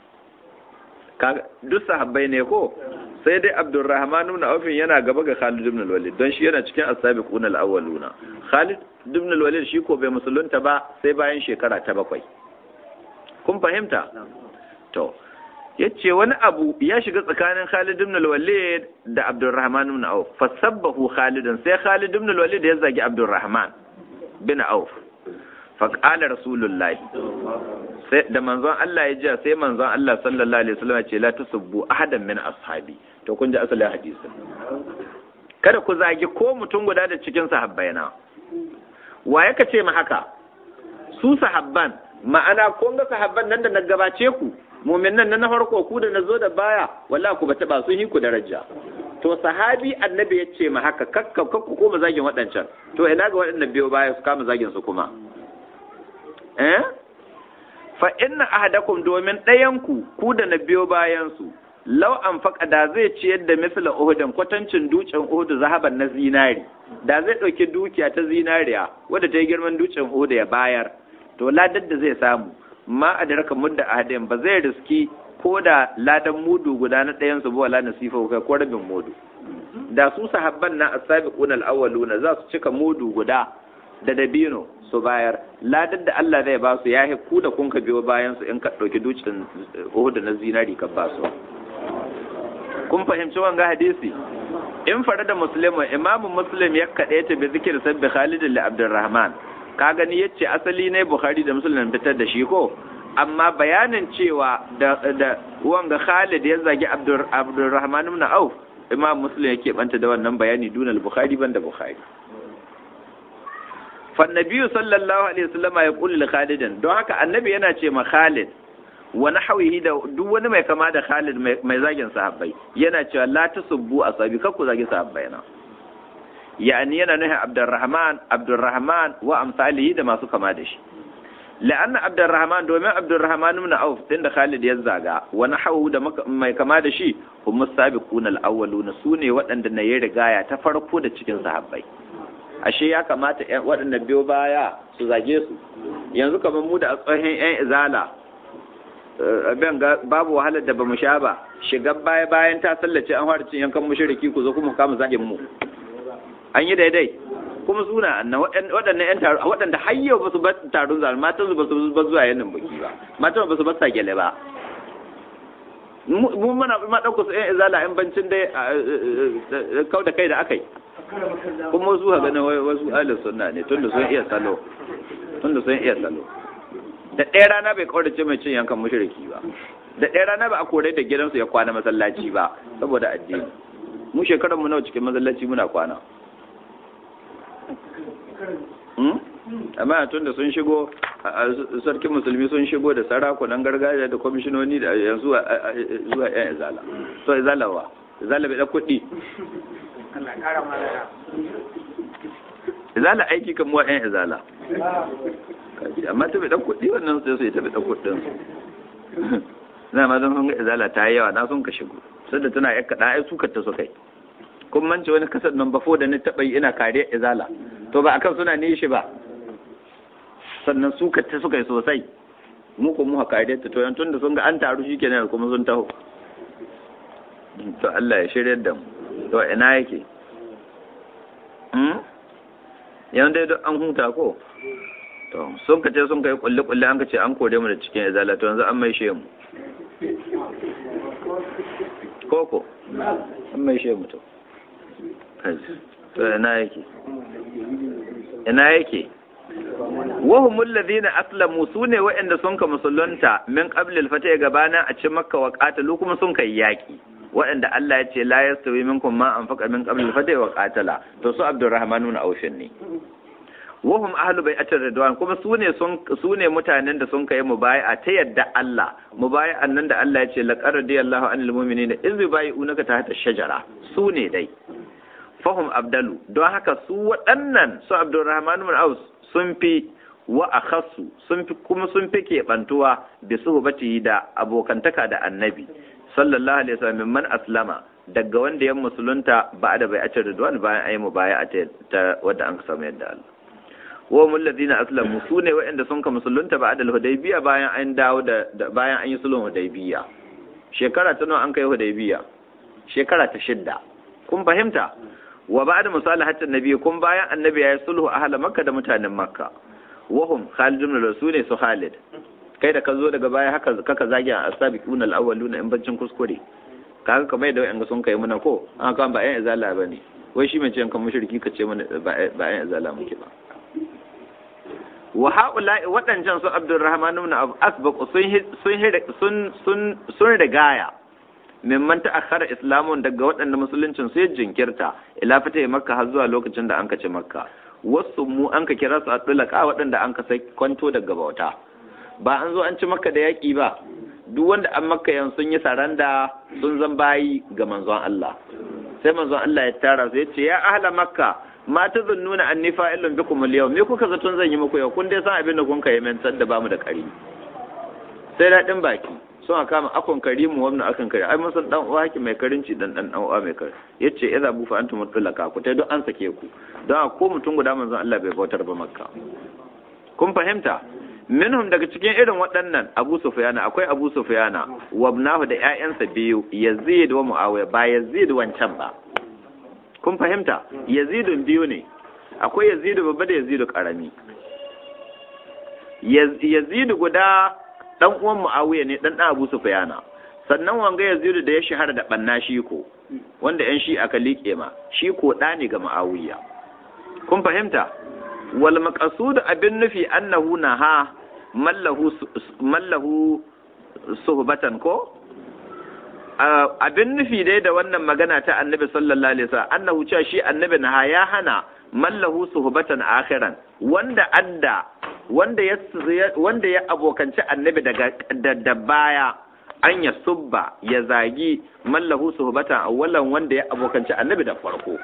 duk sahabbai ne ko sai dai abdurrahman ibn auf yana gaba ga khalid ibn al-walid don shi yana cikin as-sabiquna al-awwaluna khalid ibn al-walid shi ko bai musulunta ba sai bayan shekara ta bakwai kun fahimta to yace wani abu ya shiga tsakanin Khalid ibn al-Walid da Abdurrahman ibn Auf fasabbahu Khalidan sai Khalid ibn al-Walid ya zagi Abdurrahman bin Auf fa qala Rasulullahi sai da manzon Allah ya ji sai manzon Allah sallallahu alaihi wasallam ya ce la tusubbu ahadan min ashabi to kun ji asalin hadisi kada ku zagi ko mutum guda da cikin sahabbaina wa yaka ce ma haka su sahabban ma'ana kun ga sahabban nan da na gabace ku mumin nan na farko ku da na zo da baya walla ku ba taba sun yi ku daraja to sahabi annabi ya ce ma haka kakka kakku koma zagin waɗancan to ina ga waɗannan biyo baya su kama zagin su kuma eh fa inna ahadakum domin ɗayan ku ku da na biyo bayan su law an faka da zai ciyar da misla uhudin kwatancin dutsen uhudu zahaban na zinari da zai ɗauki dukiya ta zinariya wadda ta yi girman dutsen uhudu ya bayar to ladar da zai samu ma a da raka mudda ahadin ba zai riski ko da ladan mudu guda na ɗayan su ba wala nasifa kai ko rabin mudu da su sahabban na as-sabiqun al-awwaluna za su cika mudu guda da dabino su bayar ladar da Allah zai ba su yahi ku da kun ka biyo bayan su in ka dauki dukin Uhud na zinari ka ba su kun fahimci wanga hadisi in fara da muslimin imamu muslim ya kaɗe ta bi zikir sabbi khalid li abdurrahman ka gani yace asali ne bukhari da muslim fitar da shi ko amma bayanin cewa da da wanga khalid ya zagi abdur abdurrahman ibn auf imam muslim yake banta da wannan bayani dunal bukhari banda bukhari fa nabiyyu sallallahu alaihi wasallam ya kulli li khalidin don haka annabi yana ce ma khalid wa nahwihi da duk wani mai kama da khalid mai zagin sahabbai yana cewa la tasubbu asabi kakku zagi sahabbai na yani yana nufin abdurrahman abdurrahman wa amsalihi da masu kama da shi la'anna abdurrahman domin abdurrahman ibn auf din da khalid ya zaga wa nahawu da mai kama da shi hum sabiquna al-awwaluna sune waɗanda na yi rigaya ta farko da cikin sahabbai ashe ya kamata waɗanda biyo baya su zage su yanzu kamar mu da tsohon yan izala abin babu wahalar da bamu sha ba shiga baya bayan ta sallace an fara cin yankan mushriki ku zo kuma kama zagin mu an yi daidai kuma suna annan waɗannan ƴan taro waɗanda har yau ba su bar taron zalunci matan su ba su bar zuwa yannin baki ba matan ba su bar sagele ba mu muna ma ɗauka su ƴan izala ƴan bancin dai kau da kai da aka yi kuma su ha ganin wasu ahlus sunna ne tunda sun iya salo tunda sun iya salo da ɗaya rana bai kaurace mai cin yankan mushriki ba da ɗaya rana ba a kore da gidansu ya kwana masallaci ba saboda addini mu shekarar mu nawa cikin masallaci muna kwana amma tun da sun shigo sarkin musulmi sun shigo da sarakunan gargajiya da kwamishinoni da yanzu zuwa yan izala so izala wa izala bai da kuɗi izala aiki kan muwa yan izala amma ta bai da kuɗi wannan sai su yi ta bai da kuɗin na ma don sun ga izala ta yi yawa na sun ka shigo sai da tana yakka da ai sukar ta su kai kun mance wani kasar nan bafo da ni taɓa yi ina kariya izala to ba akan suna nishi ba sannan su ta suka yi sosai mu ko mu haka dai to yan tunda sun ga an taru shikenan kuma sun taho to Allah ya shirye da mu to ina yake hmm yan dai duk an huta ko to sun ka ce sun kai kulle kulle an ka ce an kore mu da cikin izala to yanzu an mai she mu koko an mai she mu to to ina yake ina yake wahumul ladina aslamu sune waɗanda sun ka musulunta min qabl al-fatah gabana a cikin makka wa qatalu kuma sun kai yaki waɗanda Allah ya ce la yastawi minkum ma anfaqa min qabl al-fatah wa qatala to su Abdurrahman ibn Auf ne wahum ahlu bai'atir ridwan kuma sune sun sune mutanen da sun kai mubai'a ta yadda Allah mubai'an nan da Allah ya ce laqad radiyallahu anil mu'minina iz yubayyi'unaka tahta ash-shajara sune dai fahum abdalu don haka su waɗannan su Abdurrahman ibn Auf sun fi wa akhassu sun fi kuma sun fi keɓantuwa da suhbati da abokantaka da annabi sallallahu alaihi wasallam man aslama daga wanda ya musulunta ba da bai ace ridwan bayan ayi mubaya ta wanda an samu yadda Allah wa mul ladina aslamu sune waɗanda sun ka musulunta ba da hudaybiya bayan an dawo da bayan an yi sulhun hudaybiya shekara ta nawa an kai hudaybiya shekara ta shidda kun fahimta wa ba'da musalahatin nabi kun bayan annabi ya yi sulhu ahla makka da mutanen makka wahum khalid ibn rasul su khalid kai da ka zo daga baya haka kaka zagi a asabiqun al-awwaluna in bancin kuskure kaga kamar yadda wayan sun kai muna ko an kan ba yan izala bane wai shi mai ce kan mushriki ka ce mana ba yan izala muke ba wa haula'i waɗancan su abdurrahman ibn asbaq sun sun sun sun rigaya mimman ta'akhkhara islamun daga waɗanda musuluncin su ya jinkirta ila fita makka har zuwa lokacin da an kace makka wasu mu an ka kira su a tulaka waɗanda an ka sai kwanto daga bauta ba an zo an ci makka da yaƙi ba duk wanda an makka yan sun yi saranda sun zan bayi ga manzon Allah sai manzon Allah ya tara su ya ce ya ahla makka ma ta zunnuna anni fa'ilun bikum al-yawm me kuka zaton zan yi muku yau kun dai san abin da kun kai men da bamu da kari sai daɗin baki sun kama akon karimu wannan akan kari ai mun san dan uwa ki mai karinci dan dan uwa mai kari yace idza bu fa antum mutlaka ku tai don an sake ku don ko mutum guda manzon Allah bai bautar ba makka kun fahimta minhum daga cikin irin waɗannan Abu Sufyana akwai Abu Sufyana wa ibnahu da ƴaƴansa biyu Yazid wa Muawiya ba Yazid wancan ba kun fahimta Yazidun biyu ne akwai Yazid babba da Yazid karami Yazid guda dan uwan Muawiya ne dan dan Abu Sufyana sannan wanga Yazid da ya shahara da banna shi ko wanda yan shi aka liƙe ma shi ko da ne ga Muawiya kun fahimta wal maqsud abin nufi annahu naha mallahu mallahu suhbatan ko abin nufi dai da wannan magana ta annabi sallallahu alaihi wasallam annahu cewa shi annabi naha ya hana mallahu suhbatan akhiran wanda adda wanda ya wanda ya abokanci annabi daga da baya an ya subba ya zagi mallahu suhbatan awwalan wanda ya abokanci annabi da farko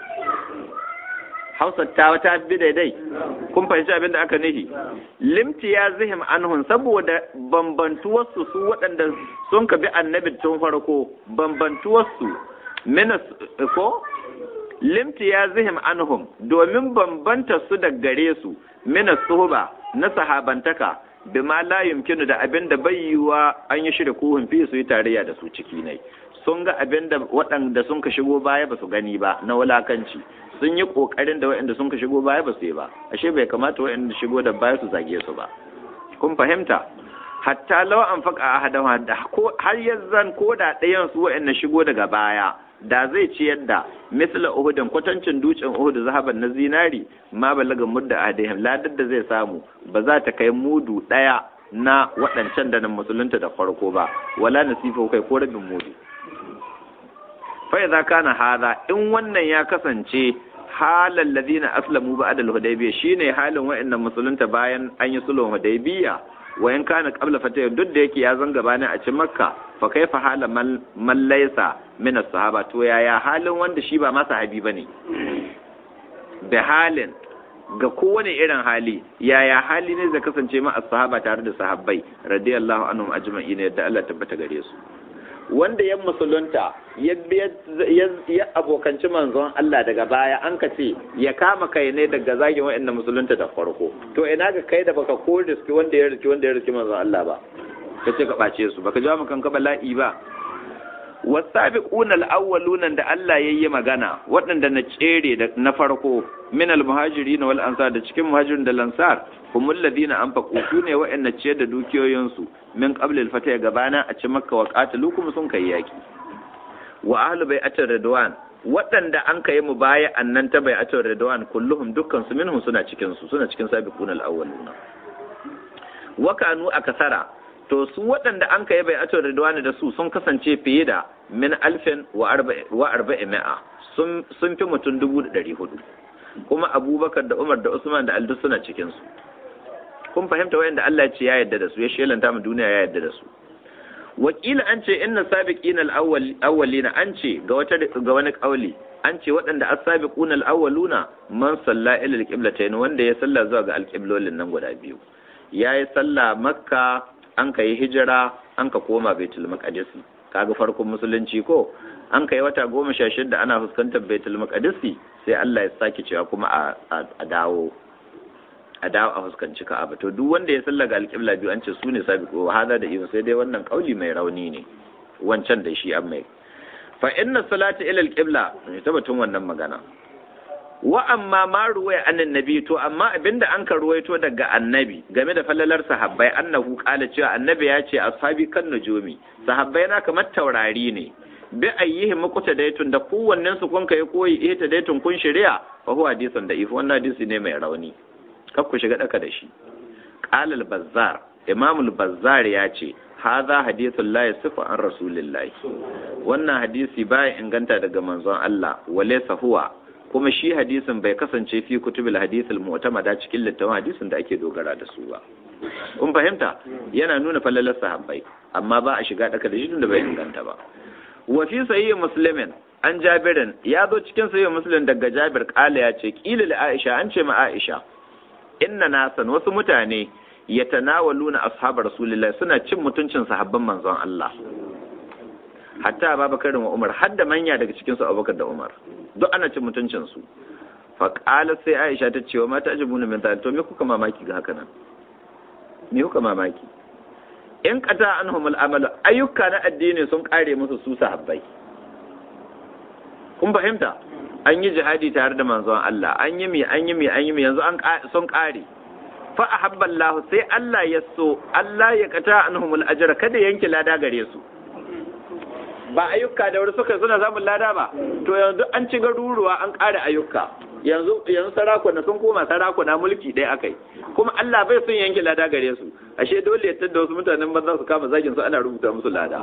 Hausa ta wata bi daidai kun fahimci abin da aka nihi limti ya zihim anhun saboda bambantuwarsu su waɗanda sun ka bi annabi tun farko bambantuwarsu minas ko limti ya zihim anhum domin bambanta su da gare su minas suhuba na sahabantaka bi ma la yumkinu da abin da bai yiwa an yi shirya kuhun fi su yi tarayya da su ciki ne sun ga abin da waɗanda sun ka shigo baya ba su gani ba na wulakanci sun yi ƙoƙarin da waɗanda sun ka shigo baya ba su yi ba ashe bai kamata waɗanda shigo da baya su zage su ba kun fahimta hatta lawa an faka a hadawa da har yanzan ko da ɗayan su waɗanda shigo daga baya da zai ci yadda misla uhudin kwatancin dutsen uhud zahaban na zinari ma balaga mudda adihim ladar da zai samu ba za ta kai mudu ɗaya na waɗancan da nan musulunta da farko ba wala nasifa kai ko rabin mudu fa idza kana hada in wannan ya kasance halal ladina aslamu ba'da al-hudaybiyya shine halin wa'annan musulunta bayan an yi sulhun hudaybiyya wa in kana qabla fatah duk da yake ya zanga bani a cikin makka fa kaifa hala man laysa min as-sahaba to yaya halin wanda shi ba ma sahabi bane da halin ga kowane irin hali yaya hali ne zai kasance ma as-sahaba tare da sahabbai radiyallahu anhum ajma'in yadda Allah tabbata gare su wanda ya musulunta ya ya abokanci manzon Allah daga baya an ka ce ya kama kai ne daga zagin wa'annan musulunta da farko to ina ga kai da baka ko riski wanda ya riski wanda ya riski manzon Allah ba ka ce ka ɓace su baka jawo kanka bala'i ba wasabiquna al-awwaluna da Allah yayi magana waɗanda na tsere da na farko min al-muhajirin wal ansar da cikin muhajirin da lansar humul ladina anfaqu sune waɗanda ce da dukiyoyin su min qabl al-fatah gabana a ci makka wa qatalukum sun kai yaki wa ahlu bai'atir ridwan waɗanda an kai mu baya annan ta bai'atir ridwan kulluhum dukkan su minhum suna cikin su suna cikin sabiquna al-awwaluna wa kanu akasara to su waɗanda an kai bai ato ridwani da su sun kasance fiye da min alfin wa arba'i ma'a sun fi mutum dubu da ɗari hudu kuma abubakar da umar da usman da aldu suna cikin su kun fahimta wayanda Allah ya ce ya yarda da su ya shelanta mu duniya ya yarda da su wakila an ce inna sabiqina al-awwalina an ce ga wata ga wani kauli an ce waɗanda as-sabiquna al-awwaluna man salla ila al-qiblatayn wanda ya salla zuwa ga al-qiblolin nan guda biyu yayi salla makka an ka yi hijira an ka koma baitul maqdisi kaga farkon musulunci ko an kai wata goma sha shida ana fuskantar baitul maqdisi sai Allah ya sake cewa kuma a dawo a dawo a fuskanci ka'aba to duk wanda ya sallaga alƙibla biyu an ce su ne sabiqo hada da iyo sai dai wannan kauli mai rauni ne wancan da shi an mai fa inna salata ila alqibla ne tabbatun wannan magana wa amma ma ruwaya annan nabi to amma abinda an ka ruwaito daga annabi game da falalar sahabbai annahu kala cewa annabi ya ce ashabi kan nujumi sahabbai na kamar taurari ne bi ayyihi mukuta daitun da kowannen su kun kai koyi ita daitun kun shari'a fa huwa hadisun da if wannan hadisi ne mai rauni kar ku shiga daka da shi qala al-bazzar imam al-bazzar ya ce hadha hadithun la yasifu an rasulillahi wannan hadisi baya inganta daga manzon Allah walaysa huwa kuma shi hadisin bai kasance fi kutubil hadisul mu'tamada cikin littafin hadisin da ake dogara da su ba kun fahimta yana nuna falalar sahabbai amma ba a shiga daka da shi tunda bai inganta ba wa fi sahih muslimin an jabirin ya zo cikin sahih muslim daga jabir kala ya ce kila li aisha an ce ma aisha inna nasan wasu mutane yatanawaluna ashabar rasulullahi suna cin mutuncin sahabban manzon Allah hatta Abubakar da Umar har da manya daga cikin su Abubakar da Umar duk ana cin mutuncin su fa qala sai Aisha ta ce wa mata ajibuna min ta to me kuka mamaki ga haka nan me kuka mamaki in qata anhum al-amal ayyuka na addini sun kare musu su sahabbai kun fahimta an yi jihadi tare da manzon Allah an yi mi an yi mi an yi mi yanzu an sun kare fa ahabba Allah sai Allah ya so Allah ya qata anhum al-ajra kada yanke lada gare su ba ayyuka da wani suka suna samun lada ba to yanzu an ci garuruwa an ƙara ayyuka yanzu yanzu sarakuna sun koma sarakuna mulki ɗaya akai kuma Allah bai son yanke lada gare su ashe dole ya tada wasu mutanen banza su kama zagin su ana rubuta musu lada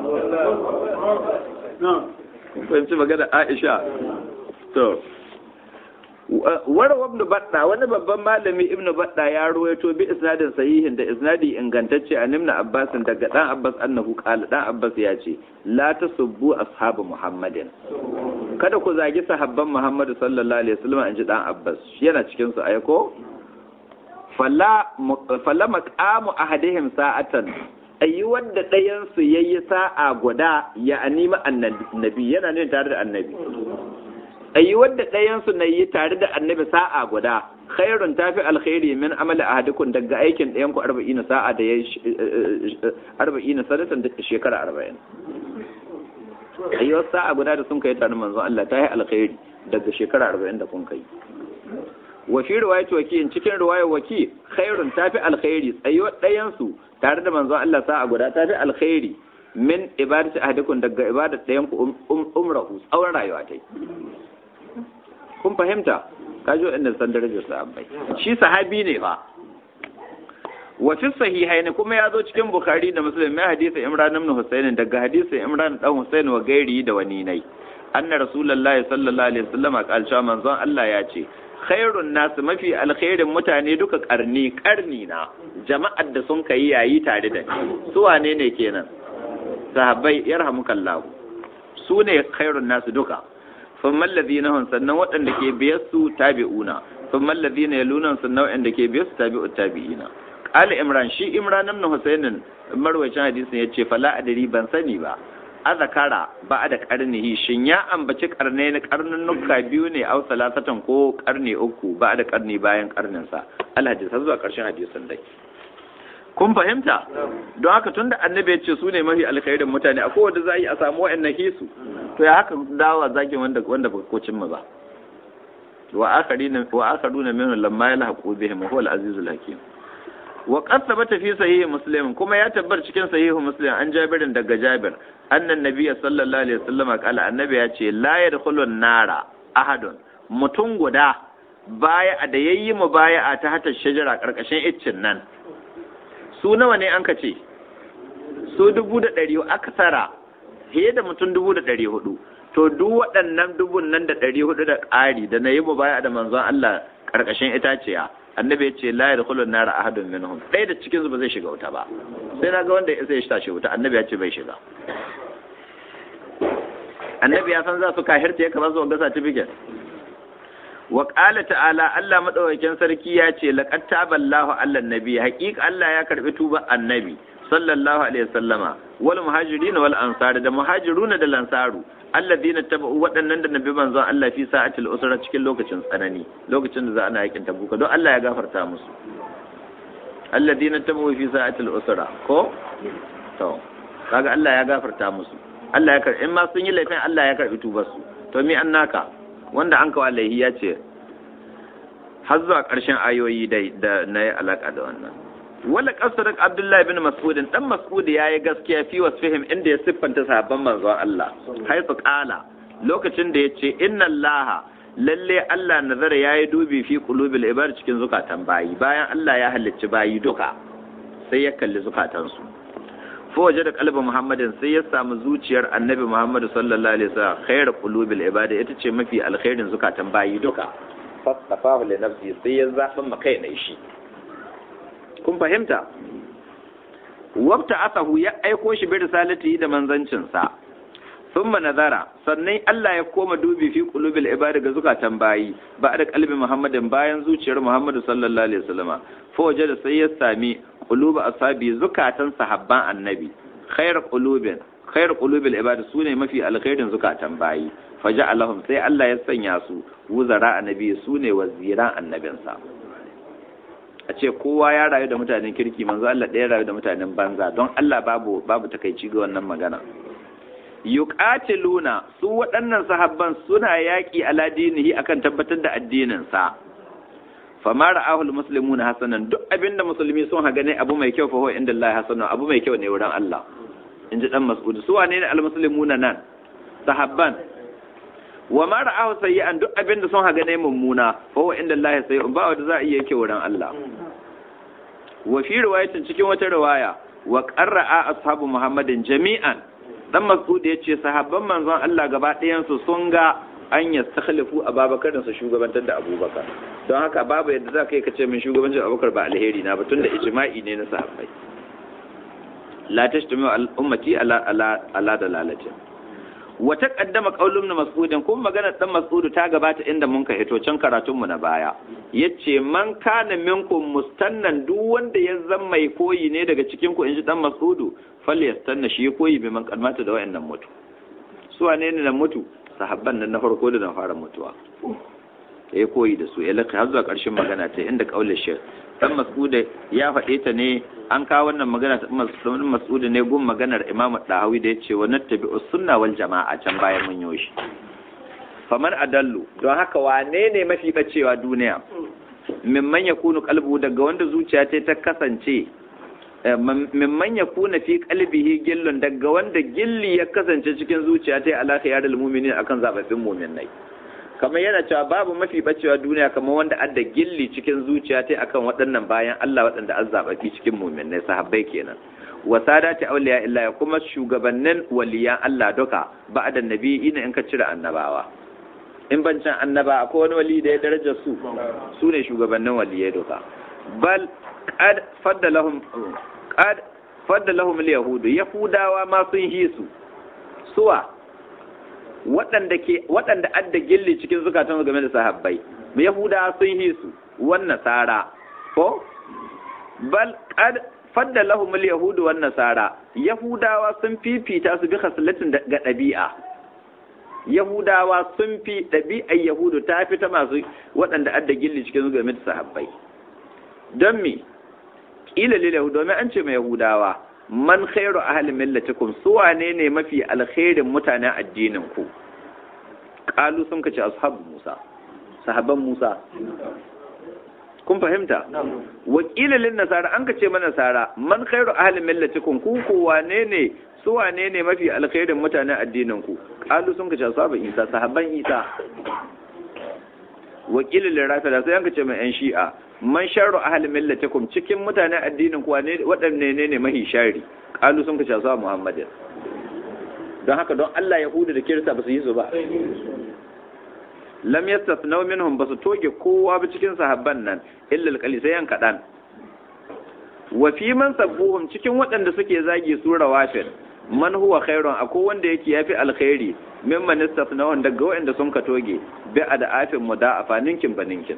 fahimci magana Aisha to warwa ibn badda wani babban malami ibn badda ya ruwaito bi isnadin sahihin da isnadi ingantacce a nimna abbas daga dan abbas annahu qala dan abbas ya ce la tasubbu ashabu muhammadin kada ku zagi sahabban muhammadu sallallahu alaihi wasallam anji dan abbas yana cikin su aiko falla falla maqamu ahadihim sa'atan ayi wanda ɗayan su yayi sa'a guda ya anima annabi yana ne tare da annabi ayi wadda ɗayansu na yi tare da annabi sa'a guda khairun tafi alkhairi min amali ahadikum daga aikin ɗayan ku arba'ina sa'a da ya arba'ina sanatan da shekara arba'in ayi wasu sa'a guda da sun kai tare manzon Allah ta yi alkhairi daga shekara arba'in da kun kai wa fi riwayat waki cikin riwayar waki khairun tafi alkhairi tsayo ɗayansu tare da manzon Allah sa'a guda tafi alkhairi min ibadati ahadikum daga ibadat ɗayan ku umrahu tsawon rayuwa ta kun fahimta kajo inda san darajar sahabbai shi sahabi ne fa wa fi sahihaini kuma ya zo cikin bukhari da muslim mai hadisi imran ibn husayn daga hadisi imran dan husayn wa gairi da wani nai anna rasulullahi sallallahu alaihi wasallam qala manzon Allah ya ce khairun nasu mafi alkhairin mutane duka karni karni na jama'ar da sun kai yayi tare da ni su wane ne kenan sahabbai yarhamukallahu su ne khairun nasu duka sun mallazi na sannan waɗanda ke biyar su tabi'una sun mallazi na yalunan sannan waɗanda ke biyar su tabi'u tabi'ina ƙala imran shi imran ibn husainin marwacin hadisin ya ce fala adari ban sani ba azakara ba da karnihi shin ya ambaci karne na karnunnuka biyu ne au salasatan ko karni uku ba da karni bayan karninsa alhadis har zuwa karshen hadisin dai kun fahimta don haka tunda annabi ya ce su ne mafi alkhairin mutane a kowace za a yi a samu wa'annan hisu to ya haka dawa zagin wanda wanda ba ko cimma ba wa akharina wa akharuna minhum lamma yalhaqu bihim huwa al-azizul hakim wa qad thabata fi sahih muslim kuma ya tabbar cikin sahih muslim an jabirin daga jabir annan nabiyyi sallallahu alaihi wasallam kala annabi ya ce la yadkhulun nara ahadun mutum guda baya da yayi mu baya a ta hata shajara karkashin iccin nan su nawa ne an ka ce su dubu da ɗari aka tsara fiye da mutum dubu da ɗari hudu to duk waɗannan dubun nan da ɗari hudu da ƙari da na yi mu baya da manzon Allah karkashin itaciya annabi ya ce la yadkhulun nara ahadun minhum ɗaya da cikin su ba zai shiga wuta ba sai na ga wanda ya sai shi wuta annabi ya ce bai shiga annabi ya san za su kahirta ya kama su ga certificate wa qala ta'ala Allah madaukakin sarki ya ce laqad taballahu ala nabi haqiqa Allah ya karbi tuba annabi sallallahu alaihi wasallama wal muhajirin wal ansar da muhajiruna da lansaru alladina tabu waɗannan da nabi manzon Allah fi sa'atil usra cikin lokacin tsanani lokacin da za ana yakin tabuka don Allah ya gafarta musu alladina tabu fi sa'atil usra ko to kaga Allah ya gafarta musu Allah ya karbi in ma sun yi laifin Allah ya karbi tubar su to mi annaka wanda an kawo laihi ya ce har zuwa ƙarshen ayoyi dai da na yi alaƙa da wannan wala kasarar abdullahi bin mas'udin dan mas'udi ya yi gaskiya fi wasfihim inda ya siffanta sahabban manzon Allah haifu ƙala lokacin da ya ce inna allaha lalle Allah nazara ya yi dubi fi qulubil ibad cikin zukatan bayi bayan Allah ya halicci bayi duka sai ya kalli zukatansu fa waje da kalbin muhammadin sai ya samu zuciyar annabi muhammadu sallallahu alaihi wasallam khairu qulubil ibad ita ce mafi alkhairin zukatan bayi duka fastafahu li nafsi sai ya zaɓa makai na shi kun fahimta wabta asahu ya aiko shi bi risalati da manzancinsa thumma nazara sannan Allah ya koma dubi fi qulubil ibadi ga zukatan bayi ba da kalbi Muhammadin bayan zuciyar Muhammadu sallallahu alaihi wasallama fa da sai ya sami quluba ashabi zukatan sahabban annabi khair qulubin khair qulubil ibadi sune mafi alkhairin zukatan bayi faja'alahum sai Allah ya sanya su wuzara annabi sune waziran annabinsa a ce kowa ya rayu da mutanen kirki manzo Allah ɗaya rayu da mutanen banza don Allah babu babu takaici ga wannan magana yuqatiluna su waɗannan sahabban suna yaƙi ala dinihi akan tabbatar da addinin sa fama ra'ahu almuslimuna hasanan duk abinda musulmi sun ha gane abu mai kyau fa huwa inda Allah hasanan abu mai kyau ne wurin Allah inji dan mas'ud su wane ne almuslimuna nan sahabban wa ma ra'ahu sayyi'an duk abin da sun haga ne mummuna fa huwa inda Allah sayyi'un ba wanda za a iya yake wurin Allah wa fi riwayatin cikin wata riwaya wa qarra'a ashabu Muhammadin jami'an dan Mas'ud yace sahabban manzon Allah gaba ɗayan su sun ga an yastakhlifu Abubakar da su shugabantar da Abubakar don haka babu yadda za ka yi kace min shugabancin Abubakar ba alheri na ba tunda ijma'i ne na sahabbai la tashtami al-ummati ala ala ala dalalatin wata kaddama qaulun mas'udin kuma magana dan mas'udu ta gabata inda mun ka hito can karatun mu na baya yace man kana minkum mustannan duk wanda ya zama mai koyi ne daga cikin ku inji dan mas'udu falyastanna shi koyi bi man kalmata da wayannan mutu su wane ne na mutu sahabban nan na farko da na fara mutuwa ya koyi da su ya laka har zuwa ƙarshen magana ta inda kaulin shi dan mas'uda ya faɗe ta ne an kawo wannan magana ta mas'uda ne gun maganar imam dahawi da yace wa nattabi sunna wal jama'a can bayan mun yi shi faman adallu don haka wane ne mafi bacewa duniya mimman yakunu qalbu daga wanda zuciya ta ta kasance mimman yakuna fi qalbihi gillun daga wanda gilli ya kasance cikin zuciya ta ala khiyarul mu'minin akan zababbin mu'minai kamar yana cewa babu mafi bacewa duniya kamar wanda adda gilli cikin zuciya ta akan waɗannan bayan Allah waɗanda an zaɓaɓi cikin muminai sahabbai kenan wa sadati awliya illa kuma shugabannin waliyan Allah duka ba'da nabi ina in ka cire annabawa in ban can annaba akwai wani wali da ya daraja su su ne shugabannin waliyai duka bal qad faddalahum qad faddalahum al-yahudu yahudawa ma sun hisu suwa waɗanda ke waɗanda adda gilli cikin zukatan game da sahabbai yahuda sun yi su wan nasara ko bal qad fadda lahumul yahudu wan nasara yahudawa sun fifita su bi khaslatin ga ɗabi'a yahudawa sun fi ɗabi'ar yahudu ta fi ta masu waɗanda adda gilli cikin game da sahabbai don me ƙila lil yahudu domin an ce mai yahudawa man khairu ahli millatikum su wane ne mafi alkhairin mutanen addinin ku qalu sun kace ashabu musa sahabban musa kun fahimta wakilin lin nasara an kace mana nasara man khairu ahli millatikum ku ku wane ne su wane ne mafi alkhairin mutanen addinin ku qalu sun kace ashabu isa sahabban isa wakilin lin rafida sai an kace mai yan shi'a man sharru ahli millatikum cikin mutanen addinin ku wane wadanne ne ne mahi shari qalu sun kace ashabu muhammadin don haka don Allah yahudu da kirista ba su yi su ba lam yastasnaw minhum basu toge kowa ba cikin sahabban nan illa alqali sai yan kadan wa fi man sabbuhum cikin waɗanda suke zagi su rawafin man huwa khairun akwai wanda yake yafi alkhairi mimman istasnaw daga waɗanda sun ka toge bi adafin mudaafa ninkin baninkin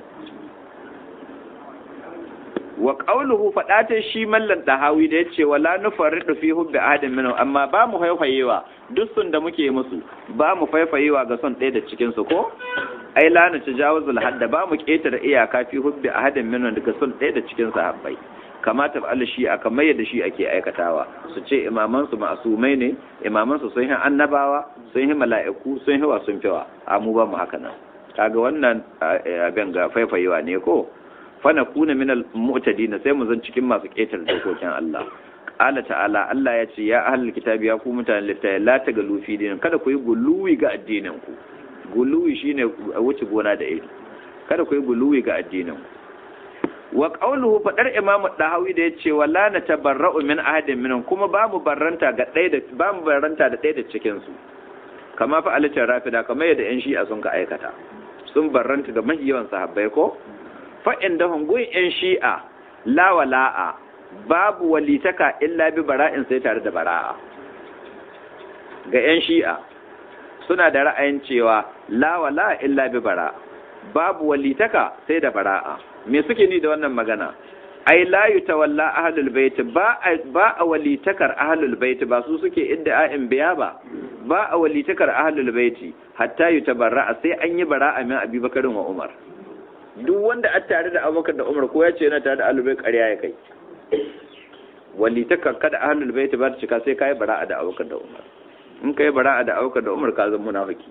wa qawluhu fadata shi mallan dahawi da yace wala nufarridu fi hubbi ahadin minhum amma ba mu faifayewa duk sun da muke musu ba mu faifayewa ga son ɗaya da cikin su ko ai la na tajawuzul hadda ba mu ketare iyaka fi hubbi ahadin minhum daga son ɗaya da cikin sahabbai kamata ba shi a kamar yadda shi ake aikatawa su ce imaman su ma'asumai ne imaman su sun yi annabawa sun yi mala'iku sun yi wa sun fiwa a mu ba mu haka nan kaga wannan abin ga faifayewa ne ko fana kuna min al-mu'tadin sai mu zan cikin masu ƙetar dokokin Allah qala ta'ala Allah ya ce ya ahlul kitabi ya ku mutanen littafi la tagalu fi dinin kada ku yi guluwi ga addinin ku guluwi shine wuce gona da iri kada ku yi guluwi ga addinin ku wa qawluhu fadar imam dahawi da yace wala na tabarra'u min ahadin minhum kuma ba mu barranta ga ɗaya da ba mu barranta da ɗaya da cikin su kama fa alatar rafida kamar yadda yan shi'a sun ka aikata sun barranta da mahiyawan sahabbai ko fa'in da hungun ‘yan shi'a lawala'a babu walitaka illa bi bara'in sai tare da bara'a ga ‘yan shi'a suna da ra'ayin cewa lawala'a illa bi bara'a babu walitaka sai da bara'a me suke ni da wannan magana ai la yutawalla ahlul bait ba ba a walitakar ahlul bait ba su suke inda a'in biya ba ba a walitakar ahlul bait hatta yutabarra sai an yi bara'a min abubakarin wa umar duk wanda a tare da abubakar da umar ko ya ce yana tare da ahlul bait ƙarya ya kai walitakar kada ahlul bait ba ta cika sai kai bara'a da abubakar da umar in kai bara'a da abubakar da umar ka zama munafiki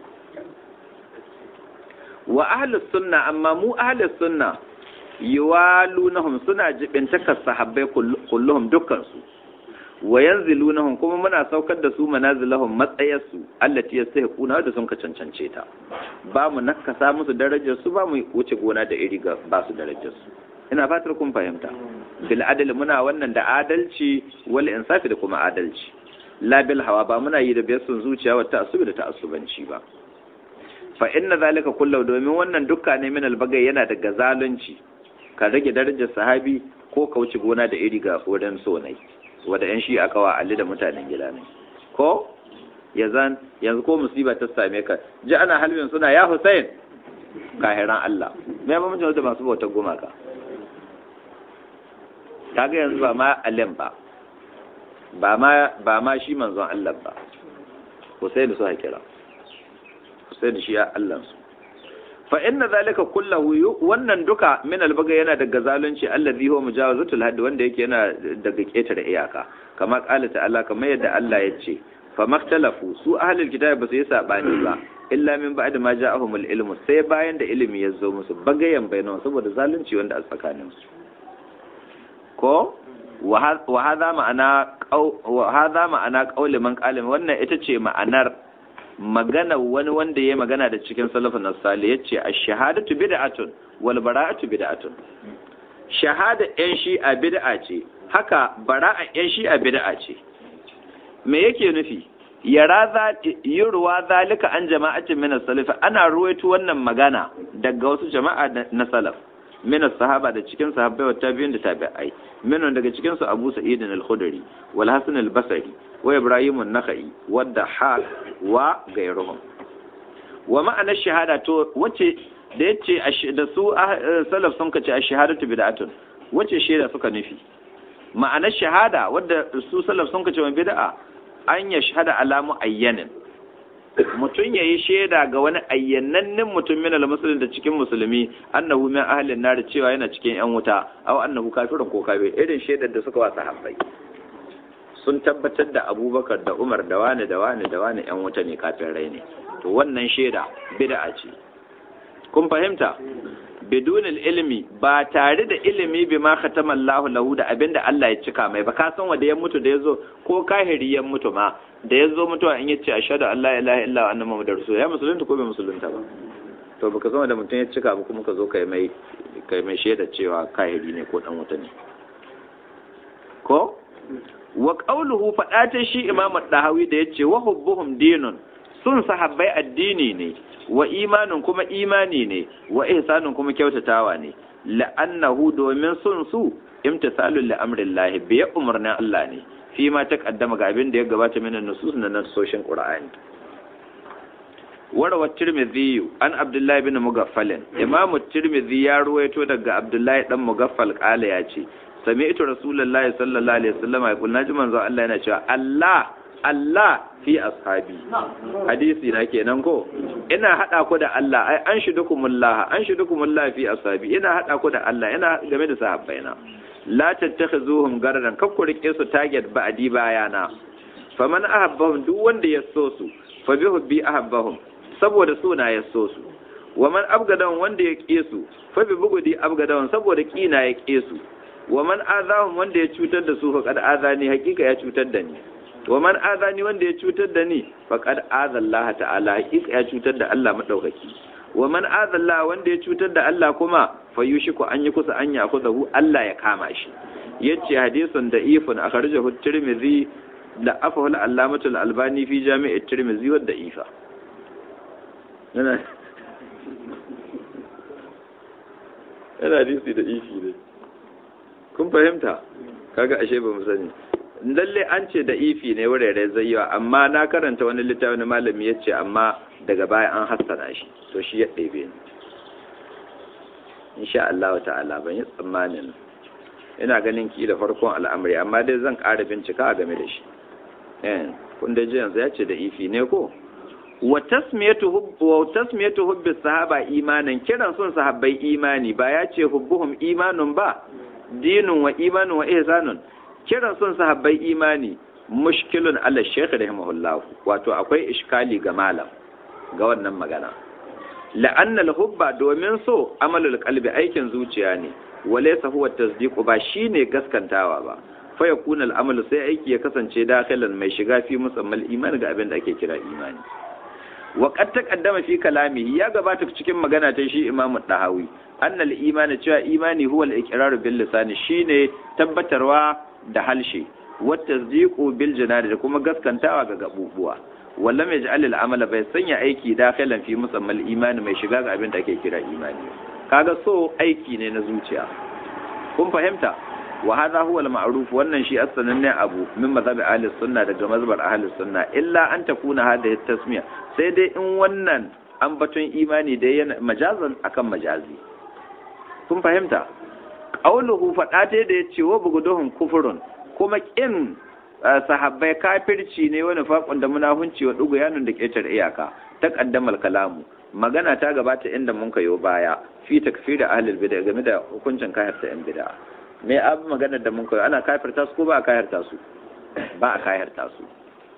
wa ahlus sunna amma mu ahlus sunna yuwalunahum suna jibintakar sahabbai kulluhum dukkansu wa yanzilunahum kuma muna saukar da su manazilahum matsayarsu allati yastahiquna da sun ka cancance ta ba mu nakasa musu darajar su ba mu wuce gona da iri ga ba su darajar su ina fatar kun fahimta bil adl muna wannan da adalci wal insafi da kuma adalci la bil hawa ba muna yi da biyar sun zuciya wa ta'assubi da ta'assubanci ba fa inna zalika kullu domin wannan dukka ne min albagai yana daga zalunci ka rage darajar sahabi ko ka wuce gona da iri ga wurin sonai wanda yan shi aka wa alli da mutanen gida ne ko yazan yanzu ko musiba ta same ka ji ana halbin suna ya Hussein kahiran Allah me ba mutum da masu bautar gumaka kaga yanzu ba ma alim ba ba ma ba ma shi manzon Allah ba Hussein su hakira Hussein shi ya Allah su fa inna zalika kullahu wannan duka min albaga yana daga zalunci allazi huwa mujawazatul hadd wanda yake yana daga ketare iyaka kama qala ta'ala kamar yadda Allah ya ce fa maktalafu su ahlul kitab ba su yi sabani ba illa min ba'd ma ja'ahumul ilmu sai bayan da ilimi ya zo musu bagayen bainawa saboda zalunci wanda a tsakanin su ko wa hadha ma'ana wa hadha ma'ana qauli man qala wannan ita ce ma'anar magana wani wanda ya magana da cikin salafin nasali ya ce a shahadatu bid'atun wal bara'atu bid'atun shahada yan shi'a bid'a ce haka bara'a yan shi'a bid'a ce me yake nufi yara za yurwa zalika an jama'atin min salaf ana ruwaito wannan magana daga wasu jama'a na salaf min sahaba da cikin sahabbai wa tabi'in da tabi'ai minon daga cikin su Abu Sa'id al-Khudri wal Hasan al-Basri wa Ibrahim an-Nakhai wa Dahhak wa gairuhum wa ma'ana shahada to wace da yace da su salaf sun kace ash-shahadatu bid'atun wace shaida suka nufi ma'anar shahada wadda su salaf sun kace bid'a an ya shahada alamu ayyanin mutum ya yi shaida ga wani ayyanannen mutum min al-muslim da cikin musulmi annahu min ahlin nar cewa yana cikin yan wuta aw annahu kafirun ko kafir irin shaidar da suka wasa habbai sun tabbatar da abubakar da umar da wani da wani da wani yan wuta ne kafin rai ne to wannan shaida bid'a ce kun fahimta bidun ilmi ba tare da ilimi bi ma khatama Allah lahu da abinda Allah ya cika mai ba ka san wanda ya mutu da yazo ko kahiri ya mutu ma da yazo mutuwa in yace ashhadu an la ilaha illa wa anna muhammadar rasul ya musulunta ko bai musulunta ba to baka san wanda mutum ya cika ba kuma ka zo kai mai kai mai shaida cewa kahiri ne ko dan wuta ne ko wa qawluhu fadata shi imam ad-dahawi da yace wa hubbuhum dinun sun sahabbai addini ne wa imanin kuma imani ne wa ihsanin kuma kyautatawa ne la'annahu domin sun su imtisalul li'amrillahi bi umarnin Allah ne fi ma ta kaddama ga abin da ya gabata min nusus na nasoshin Qur'ani warawa tirmidhi an abdullahi bin mugaffalin imam tirmidhi ya ruwaito daga abdullahi dan mugaffal kala ya ce sami'tu rasulullahi sallallahu alaihi wasallam ya kulna ji manzo Allah yana cewa Allah Allah fi ashabi hadisi na kenan ko ina hada ku da Allah ai an shidukumullah an shidukumullah fi ashabi ina hada ku da Allah ina game da sahabbaina la tattakhizuhum garadan kakku rike su target ba'di bayana faman ahabbahum duk wanda ya so su fa bi hubbi ahabbahum saboda suna ya so su wa man abgadan wanda ya ƙe su fa bi bugudi abgadan saboda kina ya ƙe su wa man azahum wanda ya cutar da su faqad azani hakika ya cutar da ni wa man azani wanda ya cutar da ni faqad azallaha ta'ala hakika ya cutar da Allah madaukaki wa man azalla wanda ya cutar da Allah kuma fa yushiku an yi kusa an yakuzahu Allah ya kama shi yace hadisun da ifun akhrajahu tirmidhi da afahu al-allamatul albani fi jami'i tirmidhi wa da'ifa yana yana hadisi da ifi ne kun fahimta kaga ashe ba mu sani lalle an ce da ifi ne wurare zai yawa amma na karanta wani littafin malami ya ce amma daga baya an hassana shi to shi ya ɗebe ni insha Allah ta'ala ban yi tsammanin ina ganin ki da farkon al'amari amma dai zan ƙara bincika a game da shi eh kun da ji yanzu ya ce da ifi ne ko wa tasmiyatu hubb wa tasmiyatu hubbi sahaba imanan kiran sun sahabbai imani ba ya ce hubbuhum imanun ba dinun wa imanun wa ihsanun kiran sun sahabbai imani mushkilun ala shaykh rahimahullah wato akwai iskali ga malam ga wannan magana la'anna al-hubba domin so amalul qalbi aikin zuciya ne walaysa huwa tasdiqu ba shine gaskantawa ba fa yakuna al-amalu sai aiki ya kasance dakhilan mai shiga fi musammal iman ga abin da ake kira imani wa qad taqaddama fi kalamihi ya gabata cikin magana ta shi Imam Dahawi annal imani cewa imani huwa al-iqrar bil lisani shine tabbatarwa da halshe wa tasdiqu bil janari da kuma gaskantawa ga gabubuwa wallam yaj'al al-amala bai sanya aiki dakhilan fi musammal imani mai shiga ga abin da ake kira imani kaga so aiki ne na zuciya kun fahimta wa hadha huwa al-ma'ruf wannan shi as-sananne abu min mazhabi ahli sunna daga mazhabar ahli sunna illa an takuna hadhihi tasmiya sai dai in wannan ambaton imani da yana majazan akan majazi kun fahimta qauluhu fada ta da yace wa buguduhum kufurun kuma kin sahabbai kafirci ne wani faƙon da munafunci wa dugu yanun da ƙetar iyaka ta ƙaddamar kalamu magana ta gabata inda mun kayo baya fi takfir da ahlul bid'a game da hukuncin kafirta yan bid'a me abu maganar da mun kayo ana kafirta su ko ba a kafirta su ba a kafirta su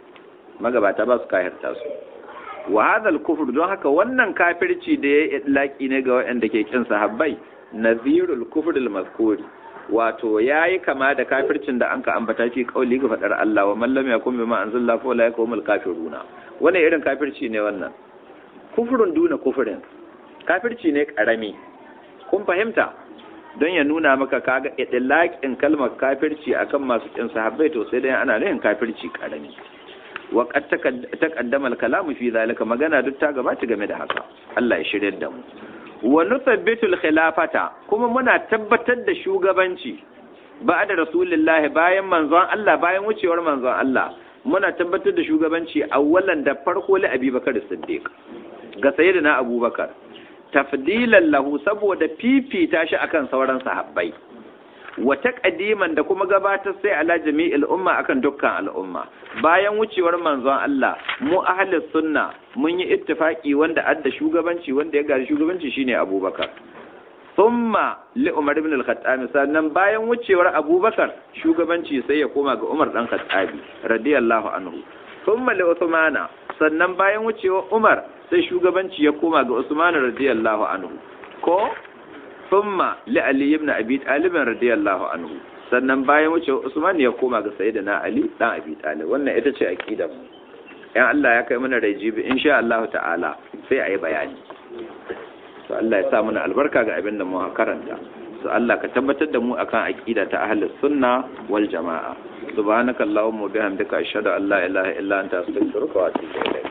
magabata ba su kafirta su wa hadha kufr don haka wannan kafirci da ya idlaki ne ga waɗanda ke kin sahabbai nazirul kufr al-mazkuri wato yayi kama da kafircin da anka ambata fi kauli ga fadar Allah wa man lam yakun bima anzalla fa la yakumul kafiruna wannan irin kafirci ne wannan kufrun duna kufrin kafirci ne karami kun fahimta don ya nuna maka kaga idlaqin kalmar kafirci akan masu kin sahabbai to sai dai ana nufin kafirci karami wa qad taqaddama al-kalamu fi zalika magana duk ta gabata game da haka Allah ya shirye da mu wa nuthabbitul khilafata kuma muna tabbatar da shugabanci ba da rasulullah bayan manzon Allah bayan wucewar manzon Allah muna tabbatar da shugabanci awwalan da farko li Abubakar Siddiq ga sayyidina Abubakar tafdilan lahu saboda fifita shi akan sauran sahabbai wata kadiman da kuma gabatar sai ala jami'il umma akan dukkan al'umma bayan wucewar manzon Allah mu ahlus sunna mun yi ittifaki wanda adda shugabanci wanda ya gari shugabanci shine Abubakar thumma li Umar ibn al-Khattab sannan bayan wucewar Abubakar shugabanci sai ya koma ga Umar dan Khattabi radiyallahu anhu thumma li Uthmana sannan bayan wucewar Umar sai shugabanci ya koma ga Usman radiyallahu anhu ko thumma li Ali ibn Abi Talib radiyallahu anhu sannan bayan wucewar Usman ya koma ga Sayyidina Ali dan Abi Talib wannan ita ce aqidar mu yan Allah ya kai mana rajibi insha Allah ta'ala sai ayi bayani to Allah ya sa mana albarka ga abin da mu karanta to Allah ka tabbatar da mu akan aqida ta ahlus sunna wal jamaa subhanakallahumma wa bihamdika ashhadu an la ilaha illa anta astaghfiruka wa atubu ilayk